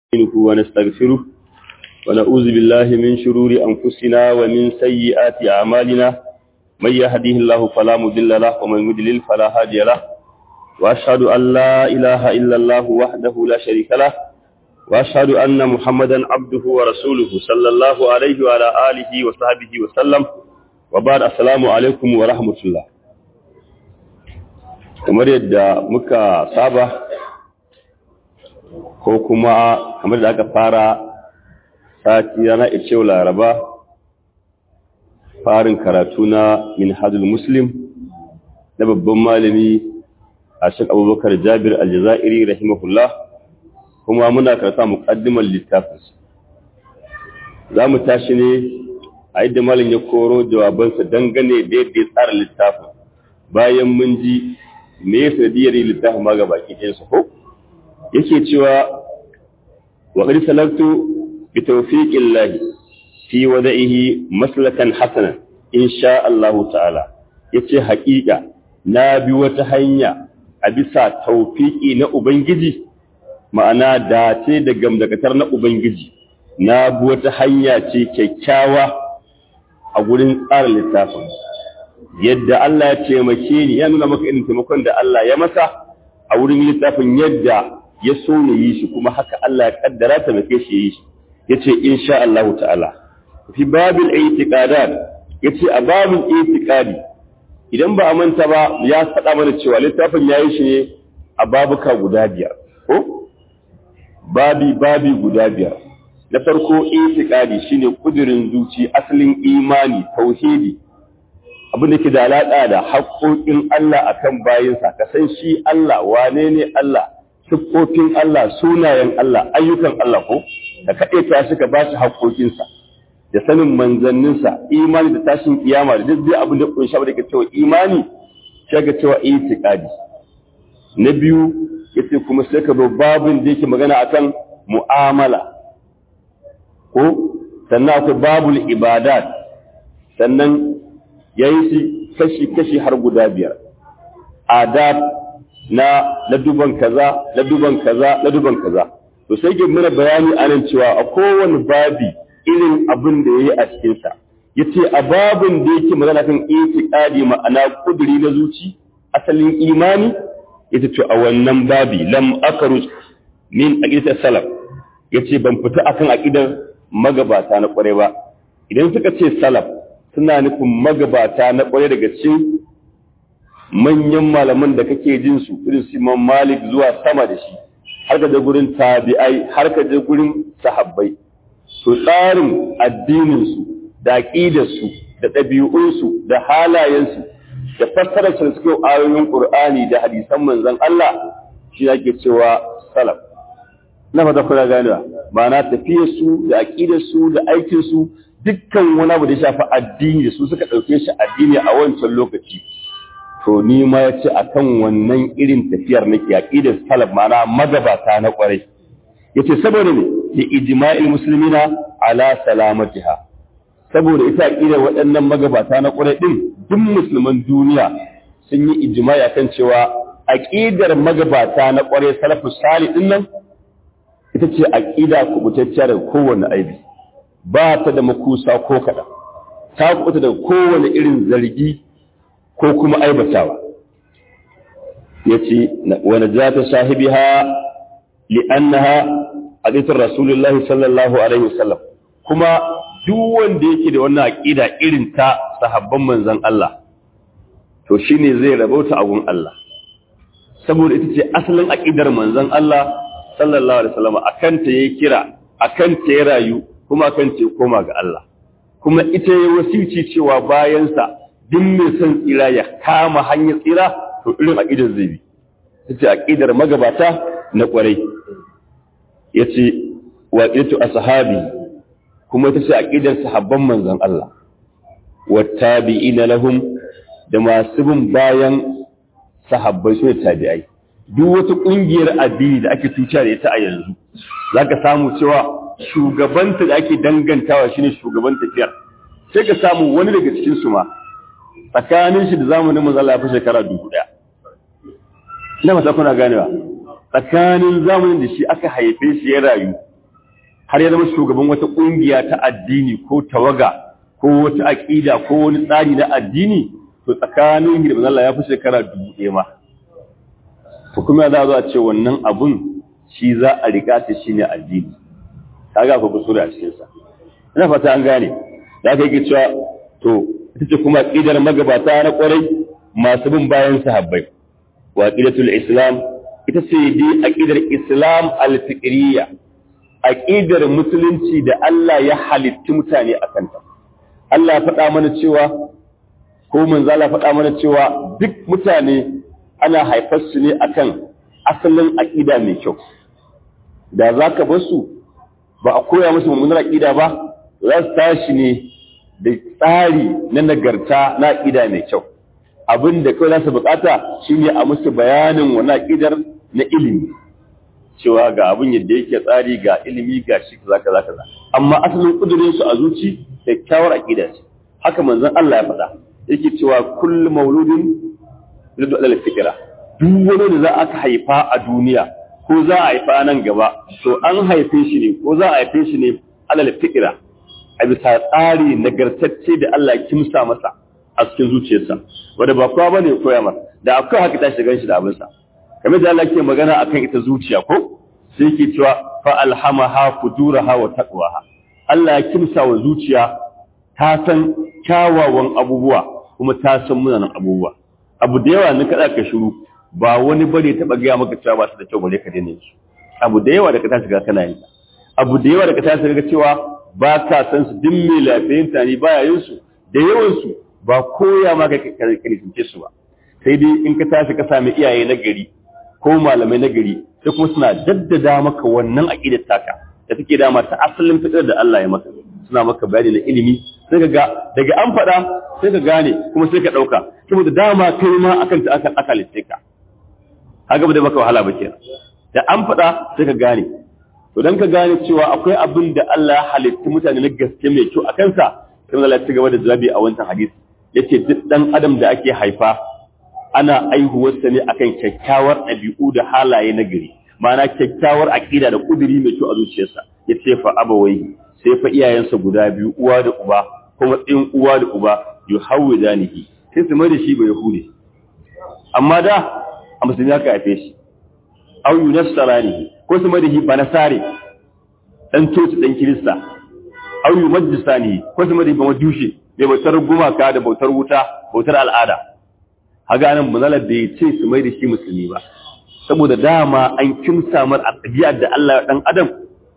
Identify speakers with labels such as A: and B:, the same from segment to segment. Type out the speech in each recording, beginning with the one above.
A: نستعينه ونستغفره ونعوذ بالله من شرور أنفسنا ومن سيئات أعمالنا من يهديه الله فلا مضل له ومن يضلل فلا هادي له وأشهد أن لا إله إلا الله وحده لا شريك له وأشهد أن محمدا عبده ورسوله صلى الله عليه وعلى آله وصحبه وسلم وبعد السلام عليكم ورحمة الله kamar yadda muka saba ko kuma kamar da aka fara sati rana icewa laraba farin karatu na minhajul muslim na babban malami a shek abubakar jabir aljazairi rahimahullah kuma muna karata muƙaddimar littafin za mu tashi ne a yadda malin ya koro jawabansa dangane da yadda ya tsara littafin bayan mun ji me ya sanadiyar littafin ma ga baki ɗinsa ko yake cewa wa qad salaktu bi tawfiqillahi fi wada'ihi maslakan hasanan insha Allah ta'ala yace haƙiƙa na bi wata hanya a bisa tawfiqi na ubangiji ma'ana dace da gamdakatar na ubangiji na bi wata hanya ce kyakkyawa a gurin tsara littafin yadda Allah ya taimake ni ya nuna maka irin taimakon da Allah ya masa a wurin littafin yadda ya so ya yi shi kuma haka Allah ya kaddara ta make shi yi shi yace insha Allah ta'ala fi babil i'tiqadat yace a babin i'tiqadi idan ba a manta ba ya faɗa mana cewa littafin yayi shi ne a babuka guda biyar ko babi babi guda biyar na farko i'tiqadi shine kudirin zuci asalin imani tauhidi abin da ke da alaƙa da haƙoƙin Allah a kan bayinsa, ka san shi Allah wane ne Allah, siffofin Allah, sunayen Allah, ayyukan Allah ko, da kaɗe ta shi ka ba shi haƙoƙinsa, da sanin manzanninsa, imani da tashin kiyama da duk abin da ƙunshi abin da ke cewa imani, sai ka cewa itiƙadi. Na biyu, yace kuma sai ka zo babin da yake magana akan mu'amala, ko sannan akwai babul ibadat, sannan ya yi shi kashi-kashi har guda biyar adab na laduban kaza laduban kaza laduban kaza to sai ke mana bayani anan cewa a kowane babi irin abin da ya yi a cikinsa ya ce a babin da yake magana kan itiqadi ma'ana kuduri na zuci asalin imani ya ce a wannan babi lam akaruj min aqidat salaf ya ce ban fita akan aqidar magabata na kware ba idan suka ce salaf suna nufin magabata na ƙwaye daga cikin manyan malaman da kake jin su irin su Imam Malik zuwa sama da shi har ka je gurin tabi'ai har ka je gurin sahabbai to tsarin addinin su da aqidar su da ɗabi'un su da halayen su da fassarar su suke ayoyin Qur'ani da hadisan manzon Allah shi yake cewa salaf na fata kuna ganewa ma'ana tafiyar su da aqidar su da aikin su dukkan wani abu da ya shafi addini da su suka ɗauke shi addini a wancan lokaci to ni ma ya ce a kan wannan irin tafiyar na yaƙi da salaf mana magabata na ƙwarai ya ce saboda ne da ijma'il musulmina ala salamatiha saboda ita aƙidar waɗannan magabata na ƙwarai ɗin duk musulman duniya sun yi ijma'i akan cewa aƙidar magabata na ƙwarai salafus sali ɗin nan ita ce aƙida kubutacciya daga kowane aibi ba ta da makusa ko kaɗan, ta kuta da kowane irin zargi ko kuma aibatawa. Ya ce, wani za ta sahibi ha li'annaha a ɗitar Rasulullah sallallahu Alaihi wasallam, kuma duk wanda yake da wannan aƙida irin ta sahabban manzan Allah, to shi ne zai rabauta abun Allah. Saboda ita ce asalin aƙidar manzan Allah sallallahu Alaihi wasallam a kanta ya kira, a kanta ya rayu, kuma kan ce koma ga Allah kuma ita ya wasici cewa bayansa duk mai son tsira ya kama hanyar tsira to irin aqidar zai bi yace aqidar magabata na kwarai yace wa qiyatu ashabi kuma ita ce aqidar sahabban manzon Allah wattabi'ina lahum da masu bin bayan sahabbai su tabi'ai duk wata kungiyar addini da ake tuciya da ita a yanzu zaka samu cewa shugabanta da ake dangantawa shine shugaban tafiyar sai ka samu wani daga cikin su ma tsakanin shi da zamanin manzo Allah ya fi shekara dubu daya ina mata kuna ganewa tsakanin zamanin da shi aka haife shi ya rayu har ya zama shugaban wata kungiya ta addini ko tawaga ko wata aqida ko wani tsari na addini to tsakanin da Allah ya fi shekara dubu ɗaya ma to kuma za a ce wannan abun shi za a riga ta shine addini kaga akwai kusuri a cikin sa ina fata an gane da aka yi cewa to ita ce kuma aqidar magabata na kwarai masu bin bayan sahabbai wa aqidatul islam ita ce dai aqidar islam al-fiqriyya aqidar musulunci da Allah ya halitti mutane a kanta Allah ya faɗa mana cewa ko manzo Allah faɗa mana cewa duk mutane ana haifar su ne akan asalin aqida mai kyau da zaka bar su ba a koya musu mummunar aqida ba za su tashi ne da tsari na nagarta na aqida mai kyau abin da kawai za su bukata shine a musu bayanin wani aqidar na ilimi cewa ga abin yadda yake tsari ga ilimi ga shi kaza kaza kaza amma asalin kudurin su a zuci kyakkyawar aqida ce haka manzon Allah ya faɗa yake cewa kullu mauludin yuridu alal fikra duk wani da za aka haifa a duniya ko za a haifa nan gaba to an haife shi ne ko za a haife shi ne alal fikra a bisa tsari nagartacce da Allah ya kimsa masa a cikin zuciyarsa wanda ba kowa bane koya masa da akwai haka ta shiga shi da abinsa kamar da Allah ke magana akan ita zuciya ko sai yake cewa fa alhamaha fujuraha wa taqwaha Allah ya kimsa wa zuciya ta san kyawawan abubuwa kuma ta san munanan abubuwa abu da yawa ne kada ka shiru ba wani bare taba ga maka cewa ba su da kyau bare ka daina su abu da yawa da ka tashi ga kana yin abu da yawa da ka tashi ga cewa ba ka san su din mai lafiyin tani baya yin su da yawan su ba koya maka ka su ba sai dai in ka tashi ka sami iyaye na gari ko malamai na gari sai kuma suna daddada maka wannan aqidar taka da take dama ta asalin fitar da Allah ya maka suna maka bayani na ilimi sai ka ga daga an faɗa sai ka gane kuma sai ka ɗauka saboda dama kai ma akan ta aka aka lice ka haka ba da maka wahala ba kenan da an faɗa sai ka gane to dan ka gane cewa akwai abin da Allah ya halitta mutane na gaske mai kyau a kansa sai Allah ya ci gaba da jawabi a wancan hadisi yace duk dan adam da ake haifa ana aihuwarsa ne akan kyakkyawar ɗabi'u da halaye na gari ma'ana kyakkyawar aƙida da ƙuduri mai kyau a zuciyarsa ya ce fa abawai sai fa iyayensa guda biyu uwa da uba ko matsayin uwa da uba yu hawwi danihi sai su mai da shi ba yahudi amma da a musulmi aka haife shi aw yunassarani ko su mai da shi ba nasare dan coci dan kirista aw yumajjisani ko su mai da shi ba majushe mai bautar gumaka da bautar wuta bautar al'ada haga nan muzalar da ya ce su mai da shi musulmi ba saboda dama an kimsa mar a tsajiyar da Allah ya dan adam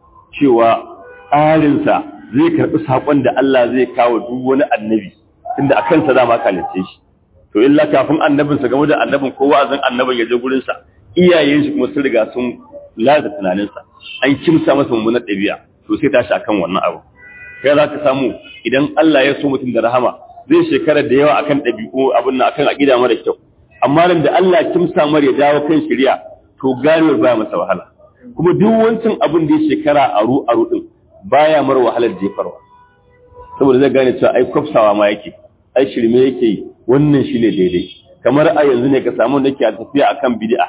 A: cewa tsarinsa zai karɓi saƙon da Allah zai kawo duk wani annabi tunda a kansa dama kalice shi to illa kafin annabinsa game da annabin ko wa'azin annabin ya je gurinsa iyayen shi kuma sun riga sun lada tunaninsa an kimsa masa mummunar ɗabi'a to sai tashi akan wannan abu kai za ka samu idan Allah ya so mutum da rahama zai shekara da yawa akan ɗabi'u abin nan akan aƙida mara kyau amma nan da Allah kimsa mar ya dawo kan shari'a to ganewar baya masa wahala kuma duk wancan abin da ya shekara aru aru din baya mar wahalar jefarwa saboda zai gane cewa ai kwafsawa ma yake ai shirme yake yi wannan shine daidai kamar a yanzu ne ka samu da ke tafiya akan bid'a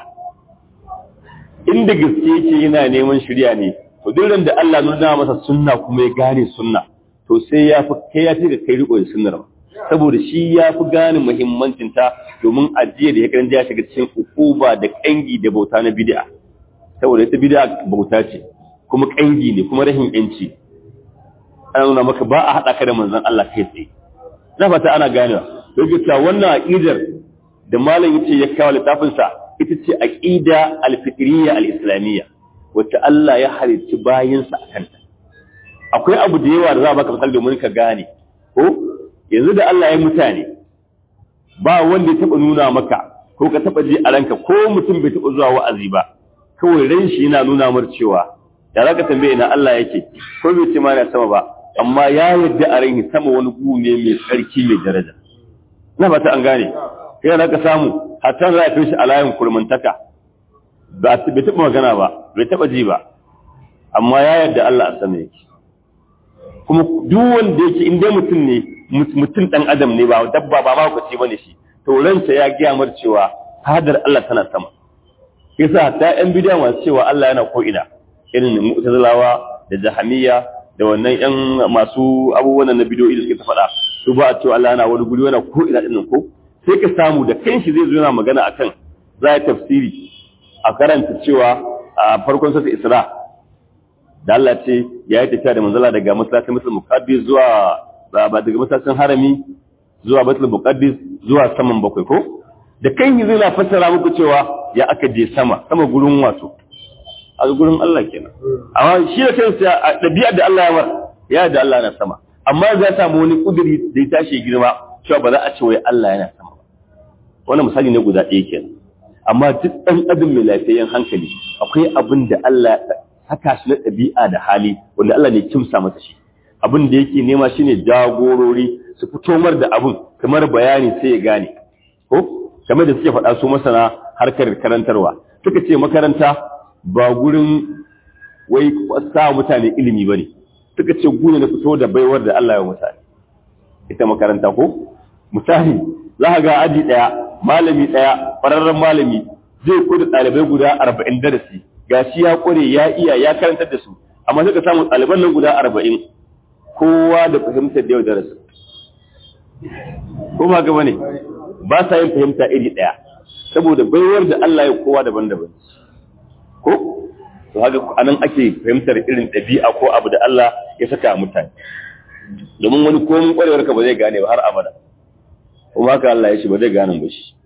A: inda gaske yake yana neman shari'a ne to duk da Allah nuna masa sunna kuma ya gane sunna to sai ya fi kai ya ce ka kai riko da sunnar ba saboda shi ya fi gane muhimmancinta domin ajiye da ya kan ya shiga cikin ukuba da kangi da bauta na bid'a saboda ita bid'a bauta ce kuma kangi ne kuma rahin yanci ana nuna maka ba a haɗa ka da manzon Allah kai tsaye na fata ana ganewa don ta wannan aqidar da malam yace ya kawo littafin sa ita ce aqida al-fitriyya al-islamiyya wacce Allah ya halicci bayinsa a kanta akwai abu da yawa da za a baka misali domin ka gane ko yanzu da Allah ya mutane ba wanda ya taba nuna maka ko ka taba ji a ranka ko mutum bai taba zuwa wa'azi ba kawai ran shi yana nuna mar cewa ya zaka tambaye ina Allah yake ko bai ce ma na sama ba amma ya yarda a ranki sama wani gu ne mai tsarki mai daraja ina fata an gane kai za ka samu hatta za a kai shi a layin kurmantaka ba bai taba magana ba bai taba ji ba amma ya yarda Allah a sama yake kuma duk wanda yake in dai mutum ne mutum dan adam ne ba dabba ba ma kwace bane shi to ransa ya gaya mar cewa hadar Allah tana sama yasa ta yan bidiya masu cewa Allah yana ko ina irin mu'tazilawa da da jahamiya da wannan yan masu abubuwan na bidiyoyi da suke ta faɗa su ba a cewa Allah yana wani guri yana ko ina ɗin ko sai ka samu da kanshi zai zo yana magana akan za a tafsiri a karanta cewa a farkon sassa Isra da Allah ce ya yi tafiya da manzala daga masallacin Musul Muqaddis zuwa ba daga masallacin Harami zuwa Baitul Muqaddis zuwa saman bakwai ko da kan yi zai fassara muku cewa ya aka je sama sama gurin wato a gurin Allah kenan amma shi da kansa a dabi'a da Allah ya war ya da Allah na sama amma za samu wani kuduri da ya tashi girma cewa ba za a ce wai Allah yana sama ba wannan misali ne guda ɗaya kenan amma duk ɗan adam mai lafiyayyen hankali akwai abin da Allah haka shi na ɗabi'a da hali wanda Allah ne kimsa masa shi abin da yake nema shine jagorori su fito mar da abin kamar bayani sai ya gane ko kamar da suke faɗa su masana harkar karantarwa suka ce makaranta ba gurin wai sa mutane ilimi ba ne suka ce gune na fito da baiwar da Allah ya mutane ita makaranta ko misali za ka ga aji ɗaya malami ɗaya ƙwararren malami zai koda ɗalibai guda arba'in darasi ga shi ya ƙware ya iya ya karantar da su amma suka samu ɗaliban nan guda arba'in kowa da fahimtar da yau darasi ko ba gaba ne ba sa yin fahimta iri ɗaya saboda baiwar da Allah ya kowa daban-daban ko to haka anan ake fahimtar irin ɗabi'a ko abu da Allah ya saka mutane domin wani komin ƙwarewar ka ba zai gane ba har abada kuma haka Allah ya ce ba zai gane ba shi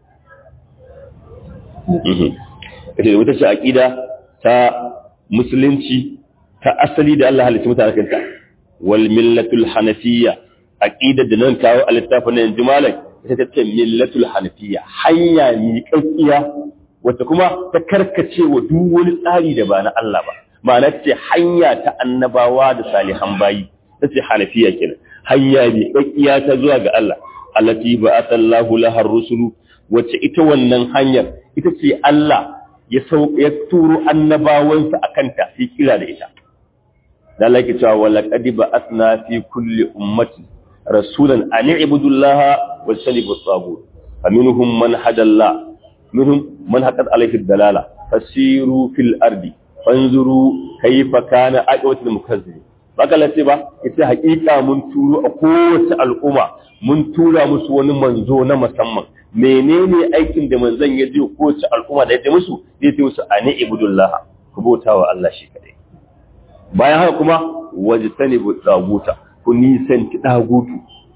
A: ita da wata ce aƙida ta musulunci ta asali da Allah halitta mutane kanta wal millatul hanafiyya aqida da nan kawo a littafin nan yanzu malam ita ta ce millatul hanafiyya hanya miƙaƙiya wata kuma ta karkace wa duk wani tsari da ba na Allah ba ma'ana ce hanya ta annabawa da salihan bayi ta ce hanafiya kenan hanya miƙaƙiya ta zuwa ga Allah allati ba'atha Allahu lahar rusulu wacce ita wannan hanyar ita ce Allah ya ya turo annabawansa akan ta sai kira da ita da Allah yake cewa wala qad ba'athna fi kulli ummati rasulan an i'budu Allah wa salibu at-taghut faminhum man hadalla minhum man haqqat alayhi ad-dalala fasiru fil ardi fanzuru kayfa kana aqwatul mukazzibin baka lace ba ita hakika mun turo a kowace al'umma mun tura musu wani manzo na musamman menene aikin da manzon ya ji kowace al'umma da ya musu zai ce musu ani ibudullah ku bauta wa Allah shi kadai bayan haka kuma wajtanibu daguta ku nisanci dagutu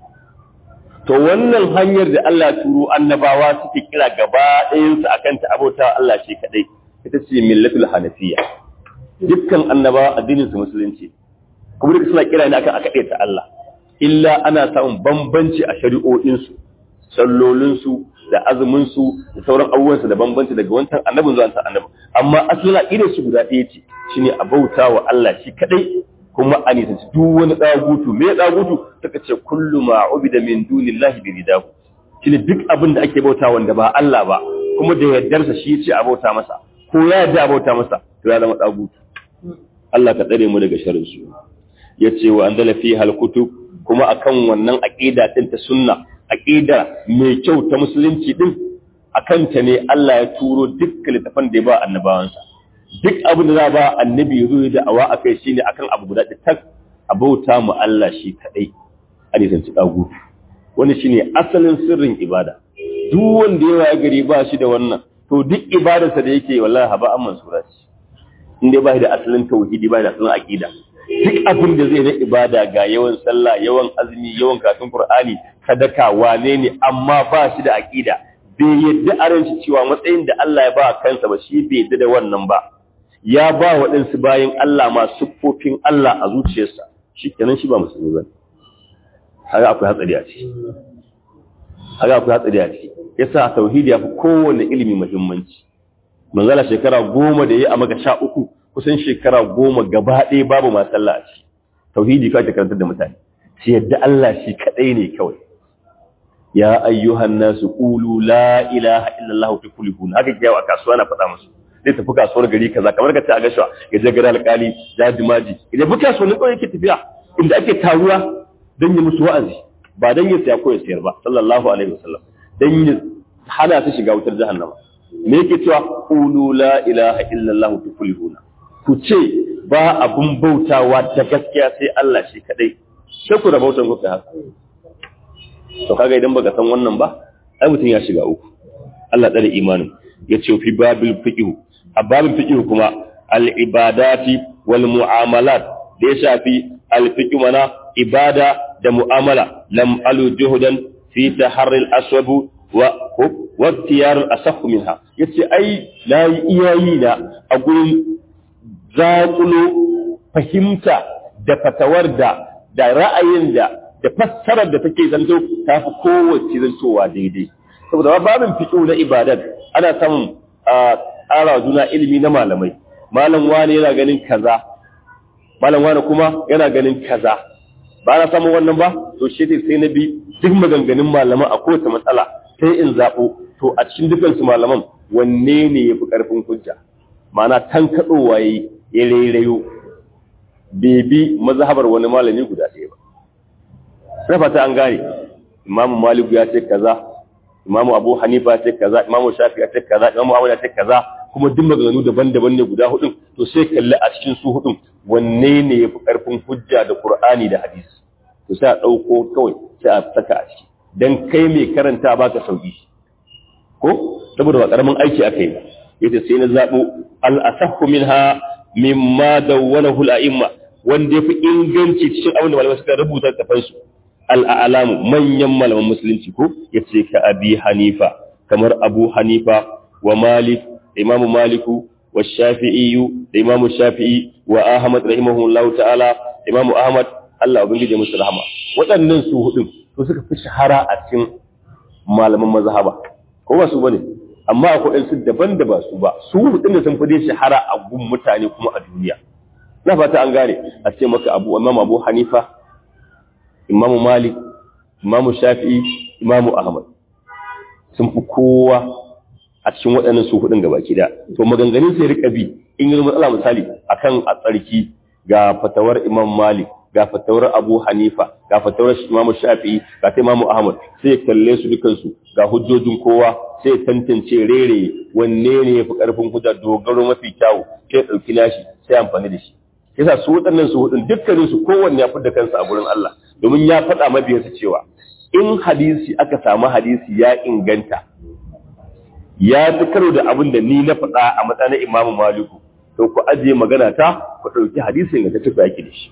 A: to wannan hanyar da Allah turo annabawa suke kira gaba ɗayan su akan ta abota Allah shi kadai ita ce millatul hanafiya dukkan annabawa addinin su musulunci kuma duka suna kira ne akan aka ta Allah illa ana samun bambanci a shari'o'insu sallolinsu da azuminsu da sauran abubuwansu da bambanci daga wancan annabin zuwa wancan annabin amma asalin aqidar su guda ɗaya ce shine a bauta wa Allah shi kadai kuma a nisanci duk wani tsagutu me tsagutu suka ce kullu ma ubida min dunillahi bi ridahu shine duk abin da ake bauta wanda ba Allah ba kuma da yardarsa shi yace a bauta masa ko ya yarda a bauta masa to ya zama tsagutu Allah ka tsare mu daga sharrin su yace wa andala fi hal kutub kuma akan wannan aqida din ta sunna aqida mai kyau ta musulunci din akan ta ne Allah ya turo dukkan littafan da ya ba annabawansa duk abin da za ba annabi ya zo da awa akai shine akan abu guda da tak abauta mu Allah shi kadai a nisanci dagu wani shine asalin sirrin ibada duk wanda ya gari ba shi da wannan to duk ibadarsa da yake wallahi haba an mansura ce in dai ba da asalin tauhidi ba da asalin aqida duk abin da zai na ibada ga yawan sallah yawan azumi yawan karatun qur'ani sadaka wane ne amma ba shi da aqida bai yadda aranci cewa matsayin da Allah ya ba kansa ba shi bai yadda da wannan ba ya ba waɗansu bayan Allah ma siffofin Allah a zuciyarsa shi kenan shi ba musulmi ba haka akwai hatsari a ciki haka akwai hatsari a ciki yasa tauhidi ya fi kowane ilimi muhimmanci manzala shekara goma da ya a maka sha uku kusan shekara goma gaba ɗaya babu ma sallah a ciki tauhidi kawai ta karantar da mutane shi yadda Allah shi kaɗai ne kawai ya ayyuhan nasu qulu la ilaha illallah tuflihun haka kiyawa a kasuwa na faɗa musu zai tafi kasuwar gari kaza kamar ka ce a gashuwa ya je gari alƙali jaji maji idan fi kasuwannin kawai yake tafiya inda ake taruwa don yi musu wa'azi ba don yi siya ko ya siyar ba sallallahu alaihi wasallam don yi hana su shiga wutar jahannama me yake cewa qulu la ilaha illallah tuflihuna ku ce ba abun bautawa ta gaskiya sai Allah shi kadai sai ku da bautan ku haka to kaga idan baka san wannan ba ai mutum ya shiga uku Allah tsare imanin ya ce fi babil fiqh a babin fiqh kuma al ibadati wal mu'amalat da ya shafi al fiqh mana ibada da mu'amala lam alu juhudan fi taharri al aswab wa wa tiyar al asah minha yace ai la iyayi na a gurin zaƙulo fahimta da fatawar da da ra'ayin da da fassarar da take zanto ta fi kowace zantowa daidai saboda babin fiƙo na ibadat ana samun ƙara juna ilimi na malamai malam wani yana ganin kaza malam wani kuma yana ganin kaza ba na samun wannan ba to shi sai na bi duk maganganun malaman a kowace matsala sai in zaɓo to a cikin dukansu malaman wanne ne ya fi ƙarfin hujja ma'ana tankaɗowa ya rairayo bai bi mazhabar wani malami guda ɗaya ba sai fata an gane imamu maliku ya ce kaza imamu abu hanifa ya ce kaza imamu shafi ya ce kaza imamu ahmad ya ce kaza kuma duk maganganu daban-daban ne guda hudun to sai kalli a cikin su hudun wanne ne yafi karfin hujja da qur'ani da hadisi to sai a dauko kawai sai a saka a ciki dan kai mai karanta baka sauki ko saboda ba karamin aiki aka yi yace sai na zabo al asahhu minha mimma dawwanahu al a'imma wanda yafi inganci cikin abin da malamai suka rubuta kafansu al'alamu manyan malaman musulunci ko ya ce ka abi hanifa kamar abu hanifa wa malik imamu maliku wa shafi'iyu da imamu shafi'i wa ahmad rahimahullahu ta'ala imamu ahmad Allah ubangiji musu rahama waɗannan su hudun to suka fi shahara a cikin malaman mazhaba ko ba su bane amma akwai su daban da ba su ba su hudun da sun fi dai shahara a gun mutane kuma a duniya na fata an gane a ce maka abu imam abu hanifa imamu malik imamu shafi'i imamu ahmad sun fi kowa a cikin waɗannan su hudun gaba da to maganganun sai rika bi in yi matsala misali akan a tsarki ga fatawar imam malik ga fatawar abu hanifa ga fatawar imamu shafi'i ga ta imamu ahmad sai kalle su dukansu ga hujjojin kowa sai tantance rere wanne ne ya fi ƙarfin hujja dogaro mafi kyawu sai ɗauki nashi sai amfani da shi yasa su waɗannan su hudun dukkanin su kowanne ya fidda kansa a gurin Allah domin ya faɗa mabiyansa cewa in hadisi aka samu hadisi ya inganta ya fi karo da abin da ni na faɗa a matsayin Imam Maliku to ku ajiye magana ta ku ɗauki hadisin ga ta tafi yaki da shi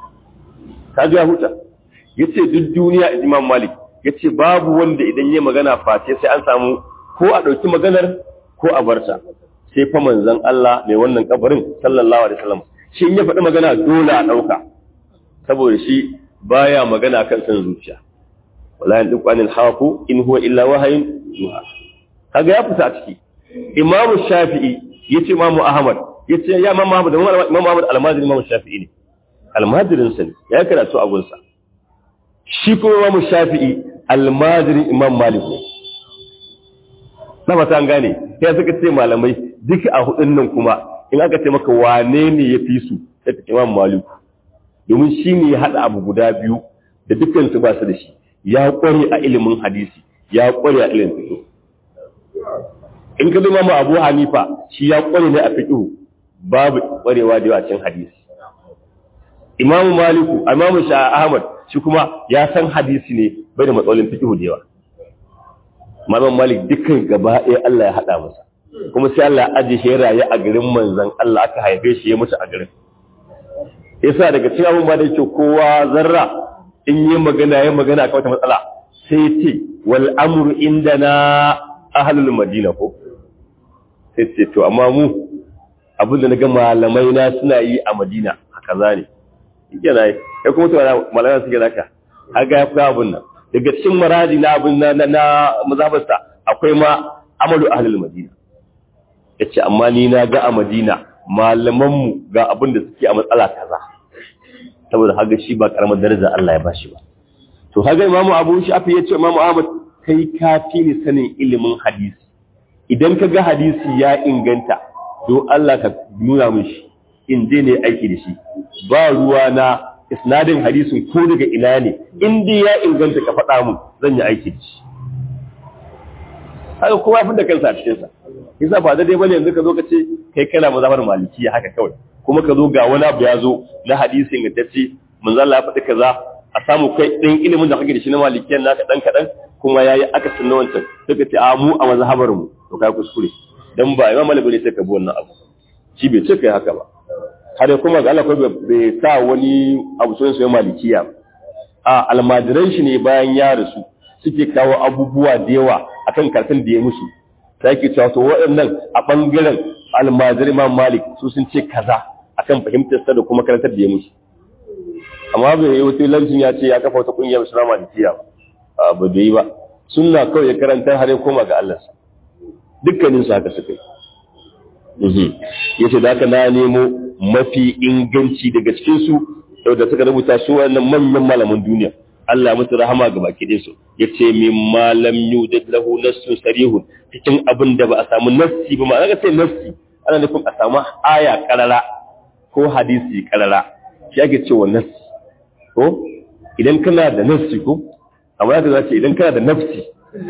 A: ka ji ya huta yace duk duniya Imam Malik yace babu wanda idan yayi magana face sai an samu ko a ɗauki maganar ko a barta sai fa manzon Allah mai wannan kabarin sallallahu alaihi wasallam shi in ya faɗi magana dole a ɗauka saboda shi baya magana kan san zuciya wala yan duk anil haku in huwa illa wahayin yuha kaga ya fita a ciki imamu shafi'i yace imamu ahmad yace ya imamu ahmad imamu ahmad almajiri imamu shafi'i ne almajirin sa ne ya karatu a gunsa shi kuma imamu shafi'i almajirin imam malik ne na fata an gane sai suka ce malamai duka a hudun nan kuma in aka ce maka wane ne ya fi su sai ta imam maliku domin shi ne ya haɗa abu guda biyu da dukkan su ba su da shi ya ƙware a ilimin hadisi ya ƙware a ilimin fiƙo in ka zama ma abu hanifa shi ya ƙware ne a fiƙo babu ƙwarewa da yawa cikin hadisi imam maliku imam sha ahmad shi kuma ya san hadisi ne bai da matsalolin fiƙo da yawa Imam Malik dukkan gaba ɗaya Allah ya haɗa masa kuma sai Allah ya aje shi raye a garin manzon Allah aka haife shi ya mutu a garin yasa daga cikin abun ba da yake kowa zarra in yi magana ya magana akan wata matsala sai ce wal amru indana ahlul madina ko sai ce to amma mu abin da naga malamai na suna yi a Madina haka zane yake na yi kai kuma to malamai suke zaka haka ya fi abun nan daga cikin maraji na abin na na mazhabarsa akwai ma amalu ahlul madina yace amma ni na ga a madina malaman mu ga abin da suke a matsala kaza saboda haga shi ba karamar daraja Allah ya bashi ba to haga imamu abu shafi yace imamu ahmad kai ka fi ni sanin ilimin hadisi idan ka ga hadisi ya inganta to Allah ka nuna min shi in je ne aiki da shi ba ruwa na isnadin hadisin ko daga ina ne in dai ya inganta ka faɗa mu zan yi aiki da shi haka kowa ya da kansa a cikin sa yasa ba da dai bane yanzu ka zo ka ce kai kana mazhabar malikiya haka kawai kuma ka zo ga wani abu ya zo na hadisi ingantacce manzo Allah ya faɗi kaza a samu kai ɗan ilimin da kake da shi na malikiyan naka ɗan kaɗan kuma ya yi akasin na wancan suka ce a mu a mazhabar mu to kai kuskure dan ba imam malik ne sai ka bi wannan abu shi bai ce kai haka ba har kuma ga Allah ko bai sa wani abu sunan sai malikiya a almajiran shi ne bayan ya rasu suke kawo abubuwa da yawa akan karatun da ya musu sai ke cewa to waɗannan a bangaren almajiran imam malik su sun ce kaza akan fahimtar sa da kuma karantar da ya musu amma bai yi wata lancin ya ce ya kafa wata kungiyar musulman malikiya ba ba da yi ba sunna kawai ya karanta har ya koma ga Allah dukkanin su haka suka yi yace da haka na nemo mafi inganci daga cikin su da suka rubuta su wannan manyan malaman duniya Allah musu rahama ga baki ɗin su yace min malam yudad lahu nassun sarihun cikin abin da ba a samu nassi ba ma'ana ga sai nassi ana nufin a samu aya karara ko hadisi karara shi ake cewa nassi ko idan kana da nafsi ko amma za ce idan kana da nafsi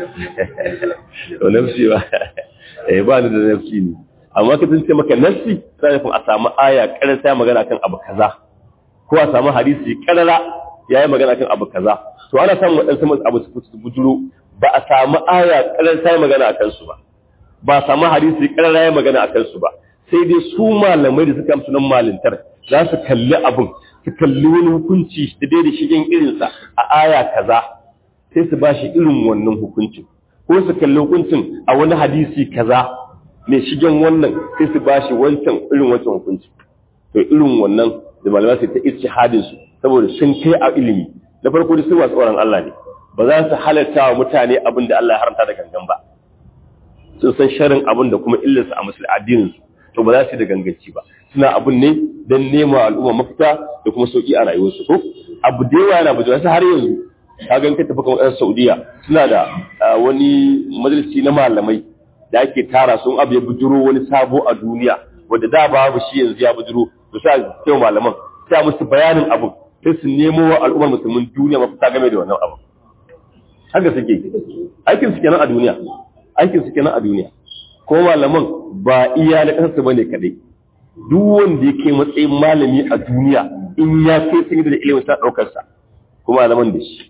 A: to nafsi ba eh ba da nafsi ne amma ka tunce maka nafsi sai kuma a samu aya karar sai magana kan abu kaza ko a samu hadisi karara yayi magana kan abu kaza to ana samun wadansu masu abu su bujuro ba a samu aya karar sai magana akan su ba ba a samu hadisi karara yayi magana akan su ba sai dai su malamai da suka amsa nan malintar za su kalli abun su kalli wani hukunci da dai da shigen irinsa a aya kaza sai su ba shi irin wannan hukuncin ko su kalli hukuncin a wani hadisi kaza mai shigen wannan sai su ba shi wancan irin wancan hukunci to irin wannan da malamai su ta ijtihadin su saboda sun kai a ilimi na farko da su masu tsoron Allah ne ba za su halatta wa mutane abin da Allah ya haramta da gangan ba sun san sharin abin da kuma illarsa a musulmi addinin su to ba za su yi da ganganci ba suna abun ne don nema al'umma mafita da kuma sauki a rayuwarsu ko abu da yawa yana bujewa har yanzu ka gan ka tafi kamar Saudiya suna da wani majalisi na malamai da ake tara sun abu ya bujuro wani sabo a duniya wanda da babu shi yanzu ya bujuro to sai sai malaman sai musu bayanin abu sai su nemo wa al'ummar musulmin duniya mafita game da wannan abu haka suke aikin su kenan a duniya aikin su kenan a duniya ko malaman ba iya na kasarsu bane kadai duk wanda yake matsayin malami a duniya in ya kai sun da ilimin sa daukar sa kuma malaman da shi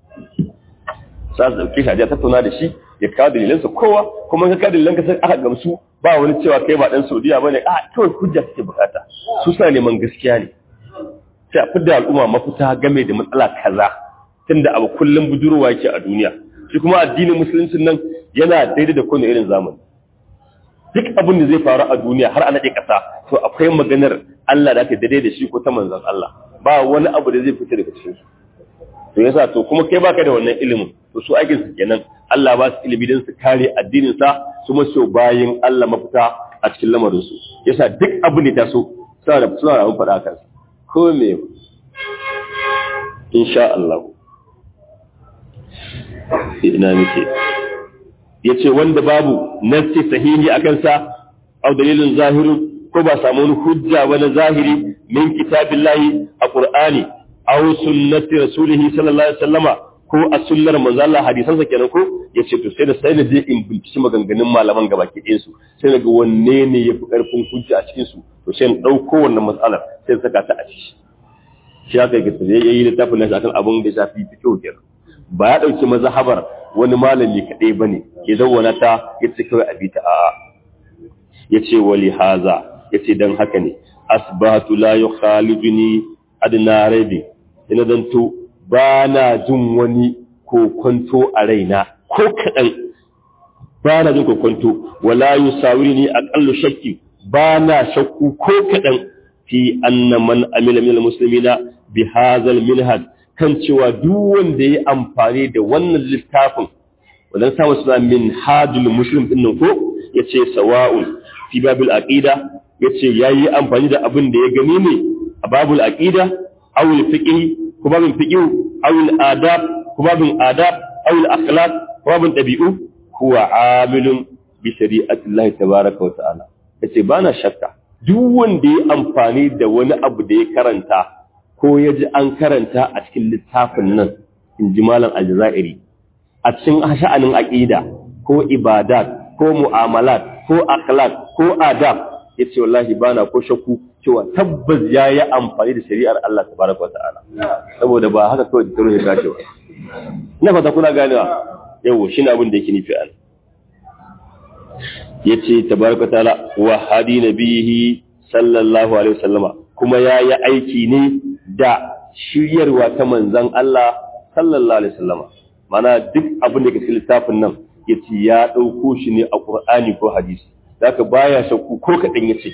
A: sa su dauke shi a tattauna da shi ya kawo dalilan sa kowa kuma ka kawo dalilan ka sai aka gamsu ba wani cewa kai ba dan Saudiya bane a kawai hujja kake bukata su sa neman gaskiya ne sai a fidda al'umma mafita game da matsala kaza tunda abu kullum budurwa yake a duniya shi kuma addinin musulunci nan yana daidai da kowane irin zamani duk abin da zai faru a duniya har a naɗe ƙasa to akwai maganar Allah da aka daidai da shi ko ta manzon Allah ba wani abu da zai fita daga cikin su to yasa to kuma kai baka da wannan ilimin to su aikin su kenan Allah ba su ilimi don su kare addinin sa su maso bayin Allah mafita a cikin lamarin su yasa duk abin da ta so suna da suna da faɗa kan ko me insha Allah ina muke yace wanda babu nassi sahihi akan sa au dalilin zahirin ko ba samu wani hujja ba na zahiri min kitabillahi a qur'ani aw sunnati rasulih sallallahu alaihi wasallama ko a sunnar manzo Allah hadisan sa kenan ko yace to sai da sai na je in binciki maganganun malaman gaba ke su sai na ga wanne ne yafi karfin hujja a cikin su to sai in dauko wannan matsalar sai saka ta a ciki shi aka yi sai yayi littafin nan akan abun da shafi fiqh kenan ba ya dauki mazhabar wani malami kadai bane ke zauna ta yace kawai abita a'a yace wali haza yace dan haka ne asbatu la yukhaliduni adna rabi ina zanto ba na jin wani kokonto a raina ko kaɗan ba na jin kokonto wala yusawirni aqallu shakki ba na shakku ko kaɗan fi anna man amila min almuslimina bi hadha alminhaj kan cewa duk wanda ya amfani da wannan littafin wannan samu suna min hadul muslim din nan ko yace sawa'un fi babil aqida yace yayi amfani da abin da ya gani ne a babul aqida aw al fiqh ko babin fiqh aw al adab ko babin adab aw al akhlaq ko babin dabi'u huwa amilun bi shari'ati Allah tabaaraka wa ta'ala yace bana shakka duk wanda ya amfani da wani abu da ya karanta ko ya ji an karanta a cikin littafin nan in ji malam aljazairi a cikin sha'anin aqida ko ibadat ko mu'amalat ko akhlaq ko adab yace wallahi bana ko shakku cewa tabbas ya yi amfani da shari'ar Allah tabaraka wa ta'ala saboda ba haka kawai da ya kace ba ina fata kuna ganewa yawo shine abin da yake nufi an yace tabaraka ta'ala wa hadi nabihi sallallahu alaihi wasallama kuma ya yi aiki ne da shiryarwa ta manzon Allah sallallahu alaihi wasallama mana duk abin da ke cikin littafin nan yace ya dauko shi ne a Qur'ani ko hadisi zaka baya shakku ko kadan yace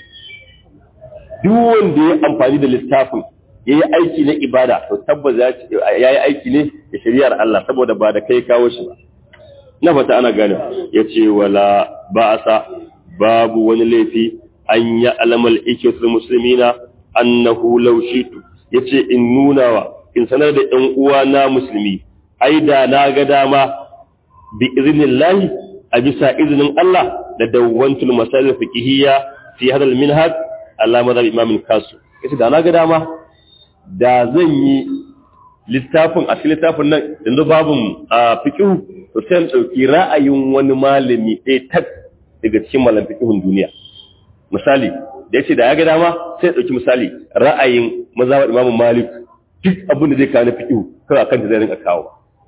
A: duk wanda ya amfani da littafin ya yi aiki na ibada to tabbas ya yi aiki ne da shari'ar Allah saboda ba da kai kawo shi ba na fata ana gane ya ce wala ba'asa babu wani laifi an ya alamal ikiyatul muslimina annahu law shitu yace in nuna wa in sanar da ɗan uwa na musulmi ai da na ga dama bi iznillahi a bisa izinin Allah da dawwantul masail fiqhiyya fi hadal minhaj Allah mazhab Imam Kasu yace da na ga dama da zan yi littafin a cikin littafin nan yanzu babun fiqh to sai dauki ra'ayin wani malami ɗaya tak daga cikin malam fiqhun duniya misali da yace da ya ga dama sai dauki misali ra'ayin mazhab Imam Malik duk abin da zai kawo na fiqh kawai akan da zai rinka kawo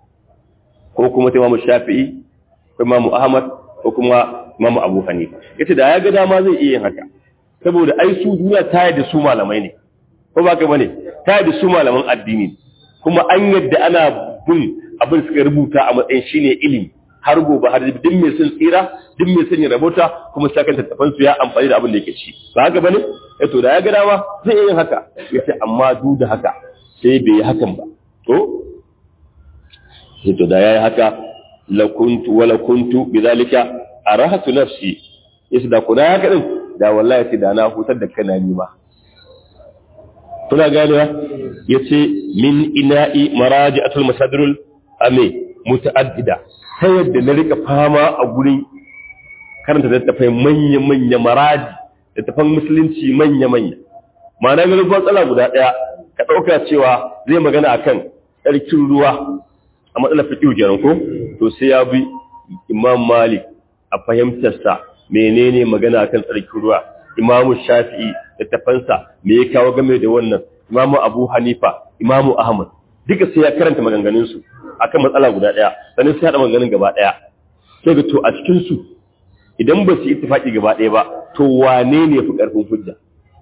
A: ko kuma ta Imam Shafi'i ko Imam Ahmad ko kuma Imam Abu Hanifa yace da ya ga dama zai iya yin haka saboda ai su duniya ta yadda su malamai ne ko ba ka bane ta yadda su malaman addini kuma an yadda ana bin abin suka rubuta a matsayin shine ilimi har gobe har duk mai son tsira duk mai son ya rabota kuma sakan tattafan su ya amfani da abin da yake ci ba haka bane eh to da ya ga dama zai yin haka yace amma duk da haka sai bai yi hakan ba to sai to da yayi haka la kuntu wala kuntu bidhalika arahatu nafsi yace da kuna haka din da wallahi sai da na hutar da kana nima kuna gane ya ce min ina'i maraji'atul masadirul ame muta'addida ta yadda na rika fama a gurin karanta littafai manya-manya maraji littafan musulunci manya-manya ma'ana ga rufin tsala guda ɗaya ka ɗauka cewa zai magana akan tsarkin ruwa a matsalar fiƙi kenan ko to sai ya bi imam malik a fahimtarsa menene magana kan tsarkin ruwa imamu shafi'i da tafansa me ya kawo game da wannan imamu abu hanifa imamu ahmad duka sai ya karanta maganganunsu akan matsala guda ɗaya sannan sai haɗa maganganun gaba ɗaya sai ga to a cikinsu idan ba su ittifaqi gaba ɗaya ba to wane ne fi ƙarfin hujja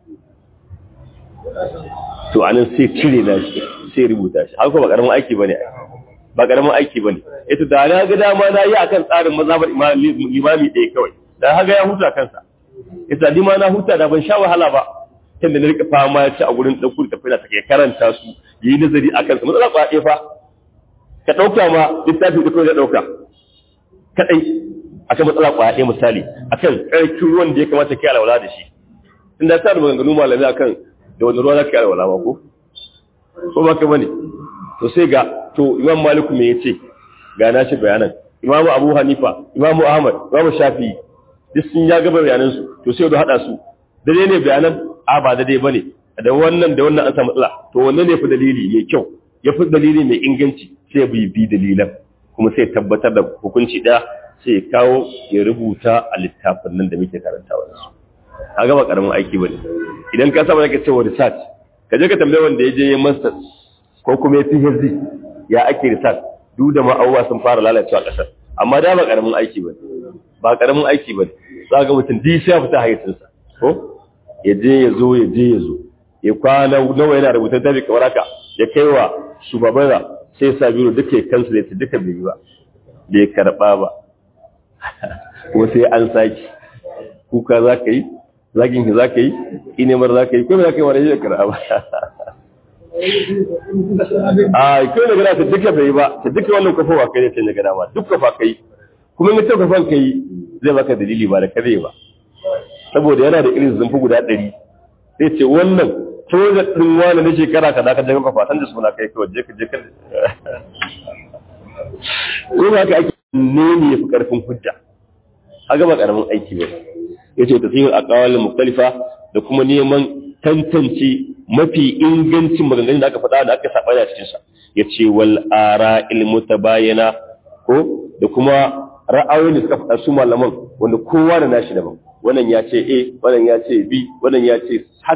A: to anan sai cire na shi sai rubuta shi haka ba ƙaramin aiki bane ba ƙaramin aiki bane ita da na ga dama na yi akan tsarin mazhabar imami ɗaya kawai da haga ya huta kansa ita ni ma na huta da ban sha wahala ba tunda na rika fama ya ci a gurin ɗauku da tafiya take karanta su yi nazari a kansa matsala ba fa ka ɗauka ma littafi da kawai ya ɗauka kaɗai akan matsala ƙwaɗe misali akan ƙarfin ruwan da ya kamata ka yi alwala da shi tunda ta da maganganu malami akan da wani ruwa za ka yi alwala ba ko ko ba ka bane to sai ga to imam maliku me ya ce ga na shi bayanan imamu abu hanifa imamu ahmad imamu shafi'i duk sun ya gaba bayanansu to sai da haɗa su dare ne bayanan a ba daidai ba ne da wannan da wannan an samu matsala to wannan ne fi dalili mai kyau ya fi dalili mai inganci sai bi bi dalilan kuma sai tabbatar da hukunci ɗaya sai ya kawo ya rubuta a littafin nan da muke karantawa da su a gaba karamin aiki ba ne idan ka saba zaka cewa research ka je ka tambaye wanda ya je ya master ko kuma ya PhD ya ake research duk da ma'auwa sun fara lalacewa a ƙasar amma da ba karamin aiki ba ba karamin aiki ba za ga mutum di sai fita hayyacinsa ko ya je ya zo ya je ya zo ya kwana nawa yana rubuta tabi kamar haka ya kai wa shugaban sai sa biro duka ya kansu da duka bai yi ba bai karba ba ko sai an saki kuka za ka yi zagin ka za ka yi inemar za ka yi ko za ka yi wani yi karba a kai da gada ta duka bai ba ta duka wannan kafowa kai ne sai na gada ba duk kafa kai kuma in ta kafan kai zai baka dalili ba da kare ba saboda yana da irin zumfi guda ɗari sai ce wannan project ɗin wani na shekara ka da ka jaga kafa san da suna kai kawai je ka je ka ko ba ka ake ne ne fi karfin hujja a gaba karamin aiki ba ya ce tafiyar akawal mukhtalifa da kuma neman tantance mafi ingancin maganganun da aka faɗa da aka saba da cikin sa ya ce wal ara ilmu tabayana ko da kuma ra'ayoyin da suka faɗa su malaman wanda kowa da nashi daban wannan ya ce A wannan ya ce B wannan ya ce haka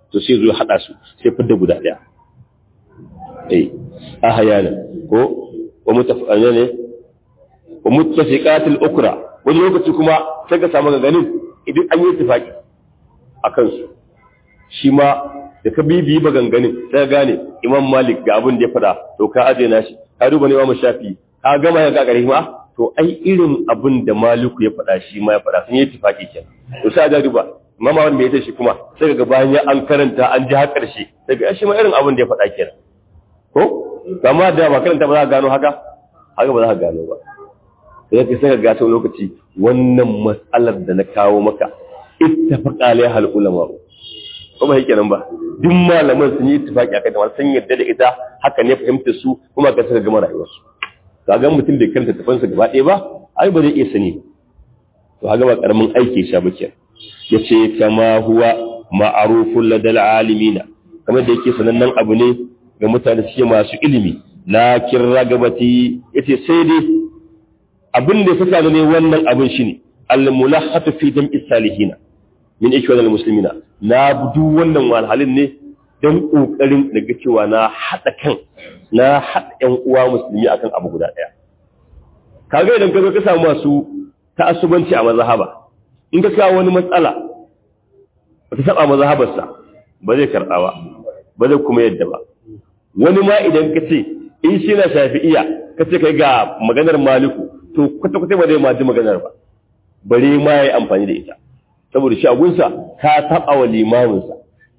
A: to sai zo hada su sai fidda guda daya eh ahyana ko wa mutafa'ana ne wa muttafiqatil ukra wani lokaci kuma sai ka samu ganin idan an yi tafaki akan su shi ma da ka bibi maganganun sai gane imam malik ga abin da ya faɗa to ka aje na shi ka duba ne imam shafi ka gama ya gagare ma to ai irin abin da maliku ya faɗa shi ma ya faɗa sun yi tifaki kenan to sai ga duba mama wanda ya tashi kuma sai ga bayan ya an karanta an ji har karshe sai ga shi ma irin abin da ya faɗa kenan ko kama da ba karanta ba za ka gano haka haka ba za ka gano ba sai ka sai ka ga lokaci wannan matsalar da na kawo maka ittafaqa alaiha al-ulama ko ba yake nan ba duk malaman sun yi ittifaki akan ta sun yarda da ita haka ne fahimtar su kuma ka saka gama rayuwar su kaga mutum da karanta tafansa gaba ɗaya ba ai ba zai iya sani to kaga ba karamin aiki sha bace yace kama huwa ma'rufun ladal alimina kamar da yake sanannen abu ne ga mutane suke masu ilimi lakin ragabati yace sai dai abin da suka ne wannan abin shine al-mulahhatu fi jam'i salihina min ikhwan al-muslimina na budu wannan walhalin ne don kokarin daga cewa na hada kan na hada ƴan uwa musulmi akan abu guda daya kaga idan ka zo ka samu masu ta'assubanci a mazhaba in ka kawo wani matsala ba ta saba mazhabarsa ba zai karɓa ba ba zai kuma yadda ba wani ma idan ka ce in shi na shafi'iya ka ce kai ga maganar maliku to kwata-kwata ba zai ma ji maganar ba bare ma ya yi amfani da ita saboda shagunsa ka taɓa wa limaminsa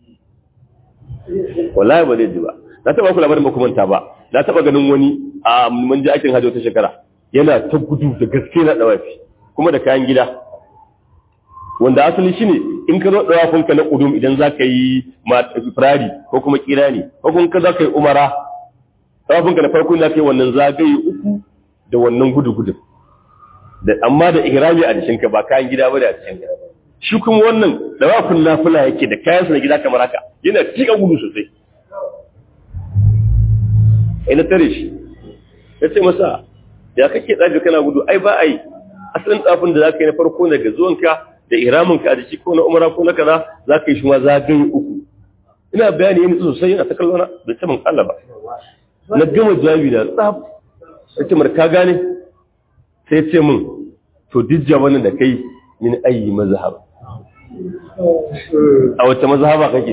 A: wallahi ba zai ji ba na taɓa ku labarin makamanta ba na taɓa ganin wani a mun ji aikin hajji wata shekara yana ta gudu da gaske na ɗawafi kuma da kayan gida wanda asali shine in ka zo ɗawafinka na ƙudum idan za ka yi firari ko kuma kirani ko kuma ka za ka yi umara ɗawafinka na farko za ka yi wannan zagaye uku da wannan gudu-gudun da amma da ihrami a jikinka ba kayan gida ba da a jikinka shi kuma wannan dawafin nafila yake da kayan sa na gida kamar haka yana tika gudu sosai ina tare shi ya ce masa ya kake tsafi kana gudu ai ba ai asalin tsafin da zaka yi na farko daga zuwanka da ihraminka a jiki ko na umara ko na kaza zaka yi shi ma zagaye uku ina bayani yana sosai yana ta kallona da ce min Allah ba na gama jawabi da tsaf sai mar ka gane sai ce min to duk jawanin da kai min ayi mazhab a wace mazhaba kake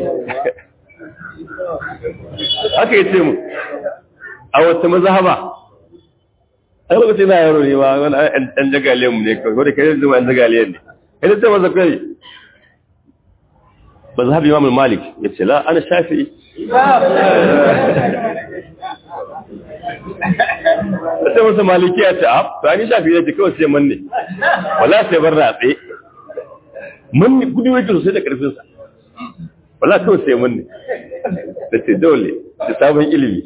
A: haka yace mu a wace mazhaba ai lokacin na yaro ne ma wani ɗan jagaliyan mu ne kawai wanda kai zama ɗan jagaliyan ne kai ce masa kai mazhabi imam malik yace la ana shafi'i sai masa maliki ya ce ab to ani shafi yake kawai sai manne wala sai bar ratse manne gudu yake sosai da karfin sa wala kawai sai manne da ce dole da sabon ilimi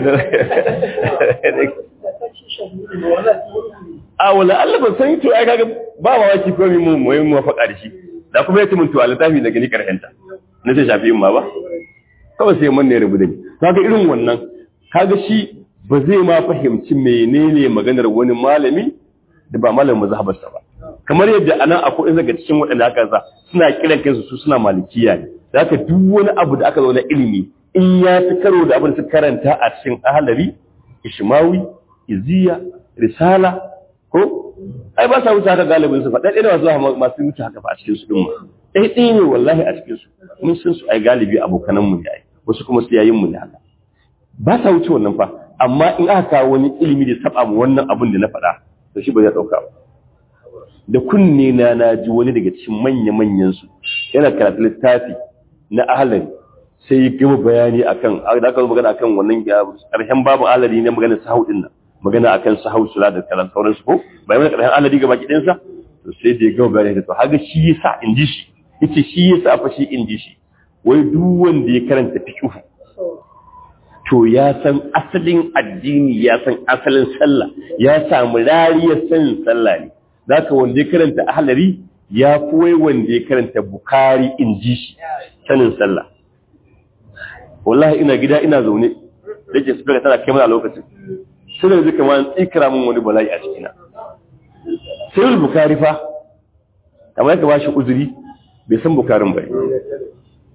A: a wala Allah ban san to ai kaga ba ma waki ko mu mu mu faɗa da shi da kuma yace mun to alitafi da gani karhenta na sai shafi ma ba kawai sai manne rubu da ni kaga irin wannan kaga shi ba zai ma fahimci menene maganar wani malami da ba malamin mazhabarsa ba kamar yadda anan akwai in daga cikin waɗanda aka sa suna kiran kansu su suna malikiya ne zaka duk wani abu da aka zo na ilimi in ya fi karo da abin da suka karanta a cikin ahalari ishmawi iziya risala ko ai ba sa wuce haka galibin su faɗa ɗaya masu masu wuce haka fa a cikin su din ma ɗaya ɗaya ne wallahi a cikin su mun san su ai galibi abokanan mu ne ai wasu kuma siyayin mu ne haka ba sa wuce wannan fa amma in aka kawo wani ilimi da saba mu wannan abin da na faɗa to shi ba zai ɗauka ba da kunne na na ji wani daga cikin manya-manyan su yana karatu littafi na ahalari sai ya gama bayani akan da aka magana akan wannan ƙarshen babu ahalari ne magana sahau din nan magana akan sahau sula da kalan sauran su ko bai mana ƙarshen ahalari gaba ki ɗinsa to sai da ya gama bayani da to haka shi yasa in ji shi yace shi yasa fa shi in ji shi wai duk wanda ya karanta fiqh to ya san asalin addini ya san asalin sallah ya samu rariyar sanin sallah ne zaka wanda ya karanta ahlari ya fi wai wanda ya karanta bukari in ji shi sanin sallah wallahi ina gida ina zaune da ke su tana kai mana lokacin sai da zai kama tsikira min wani bala'i a cikina sai bukari fa kamar ka ba shi uzuri bai san bukarin bai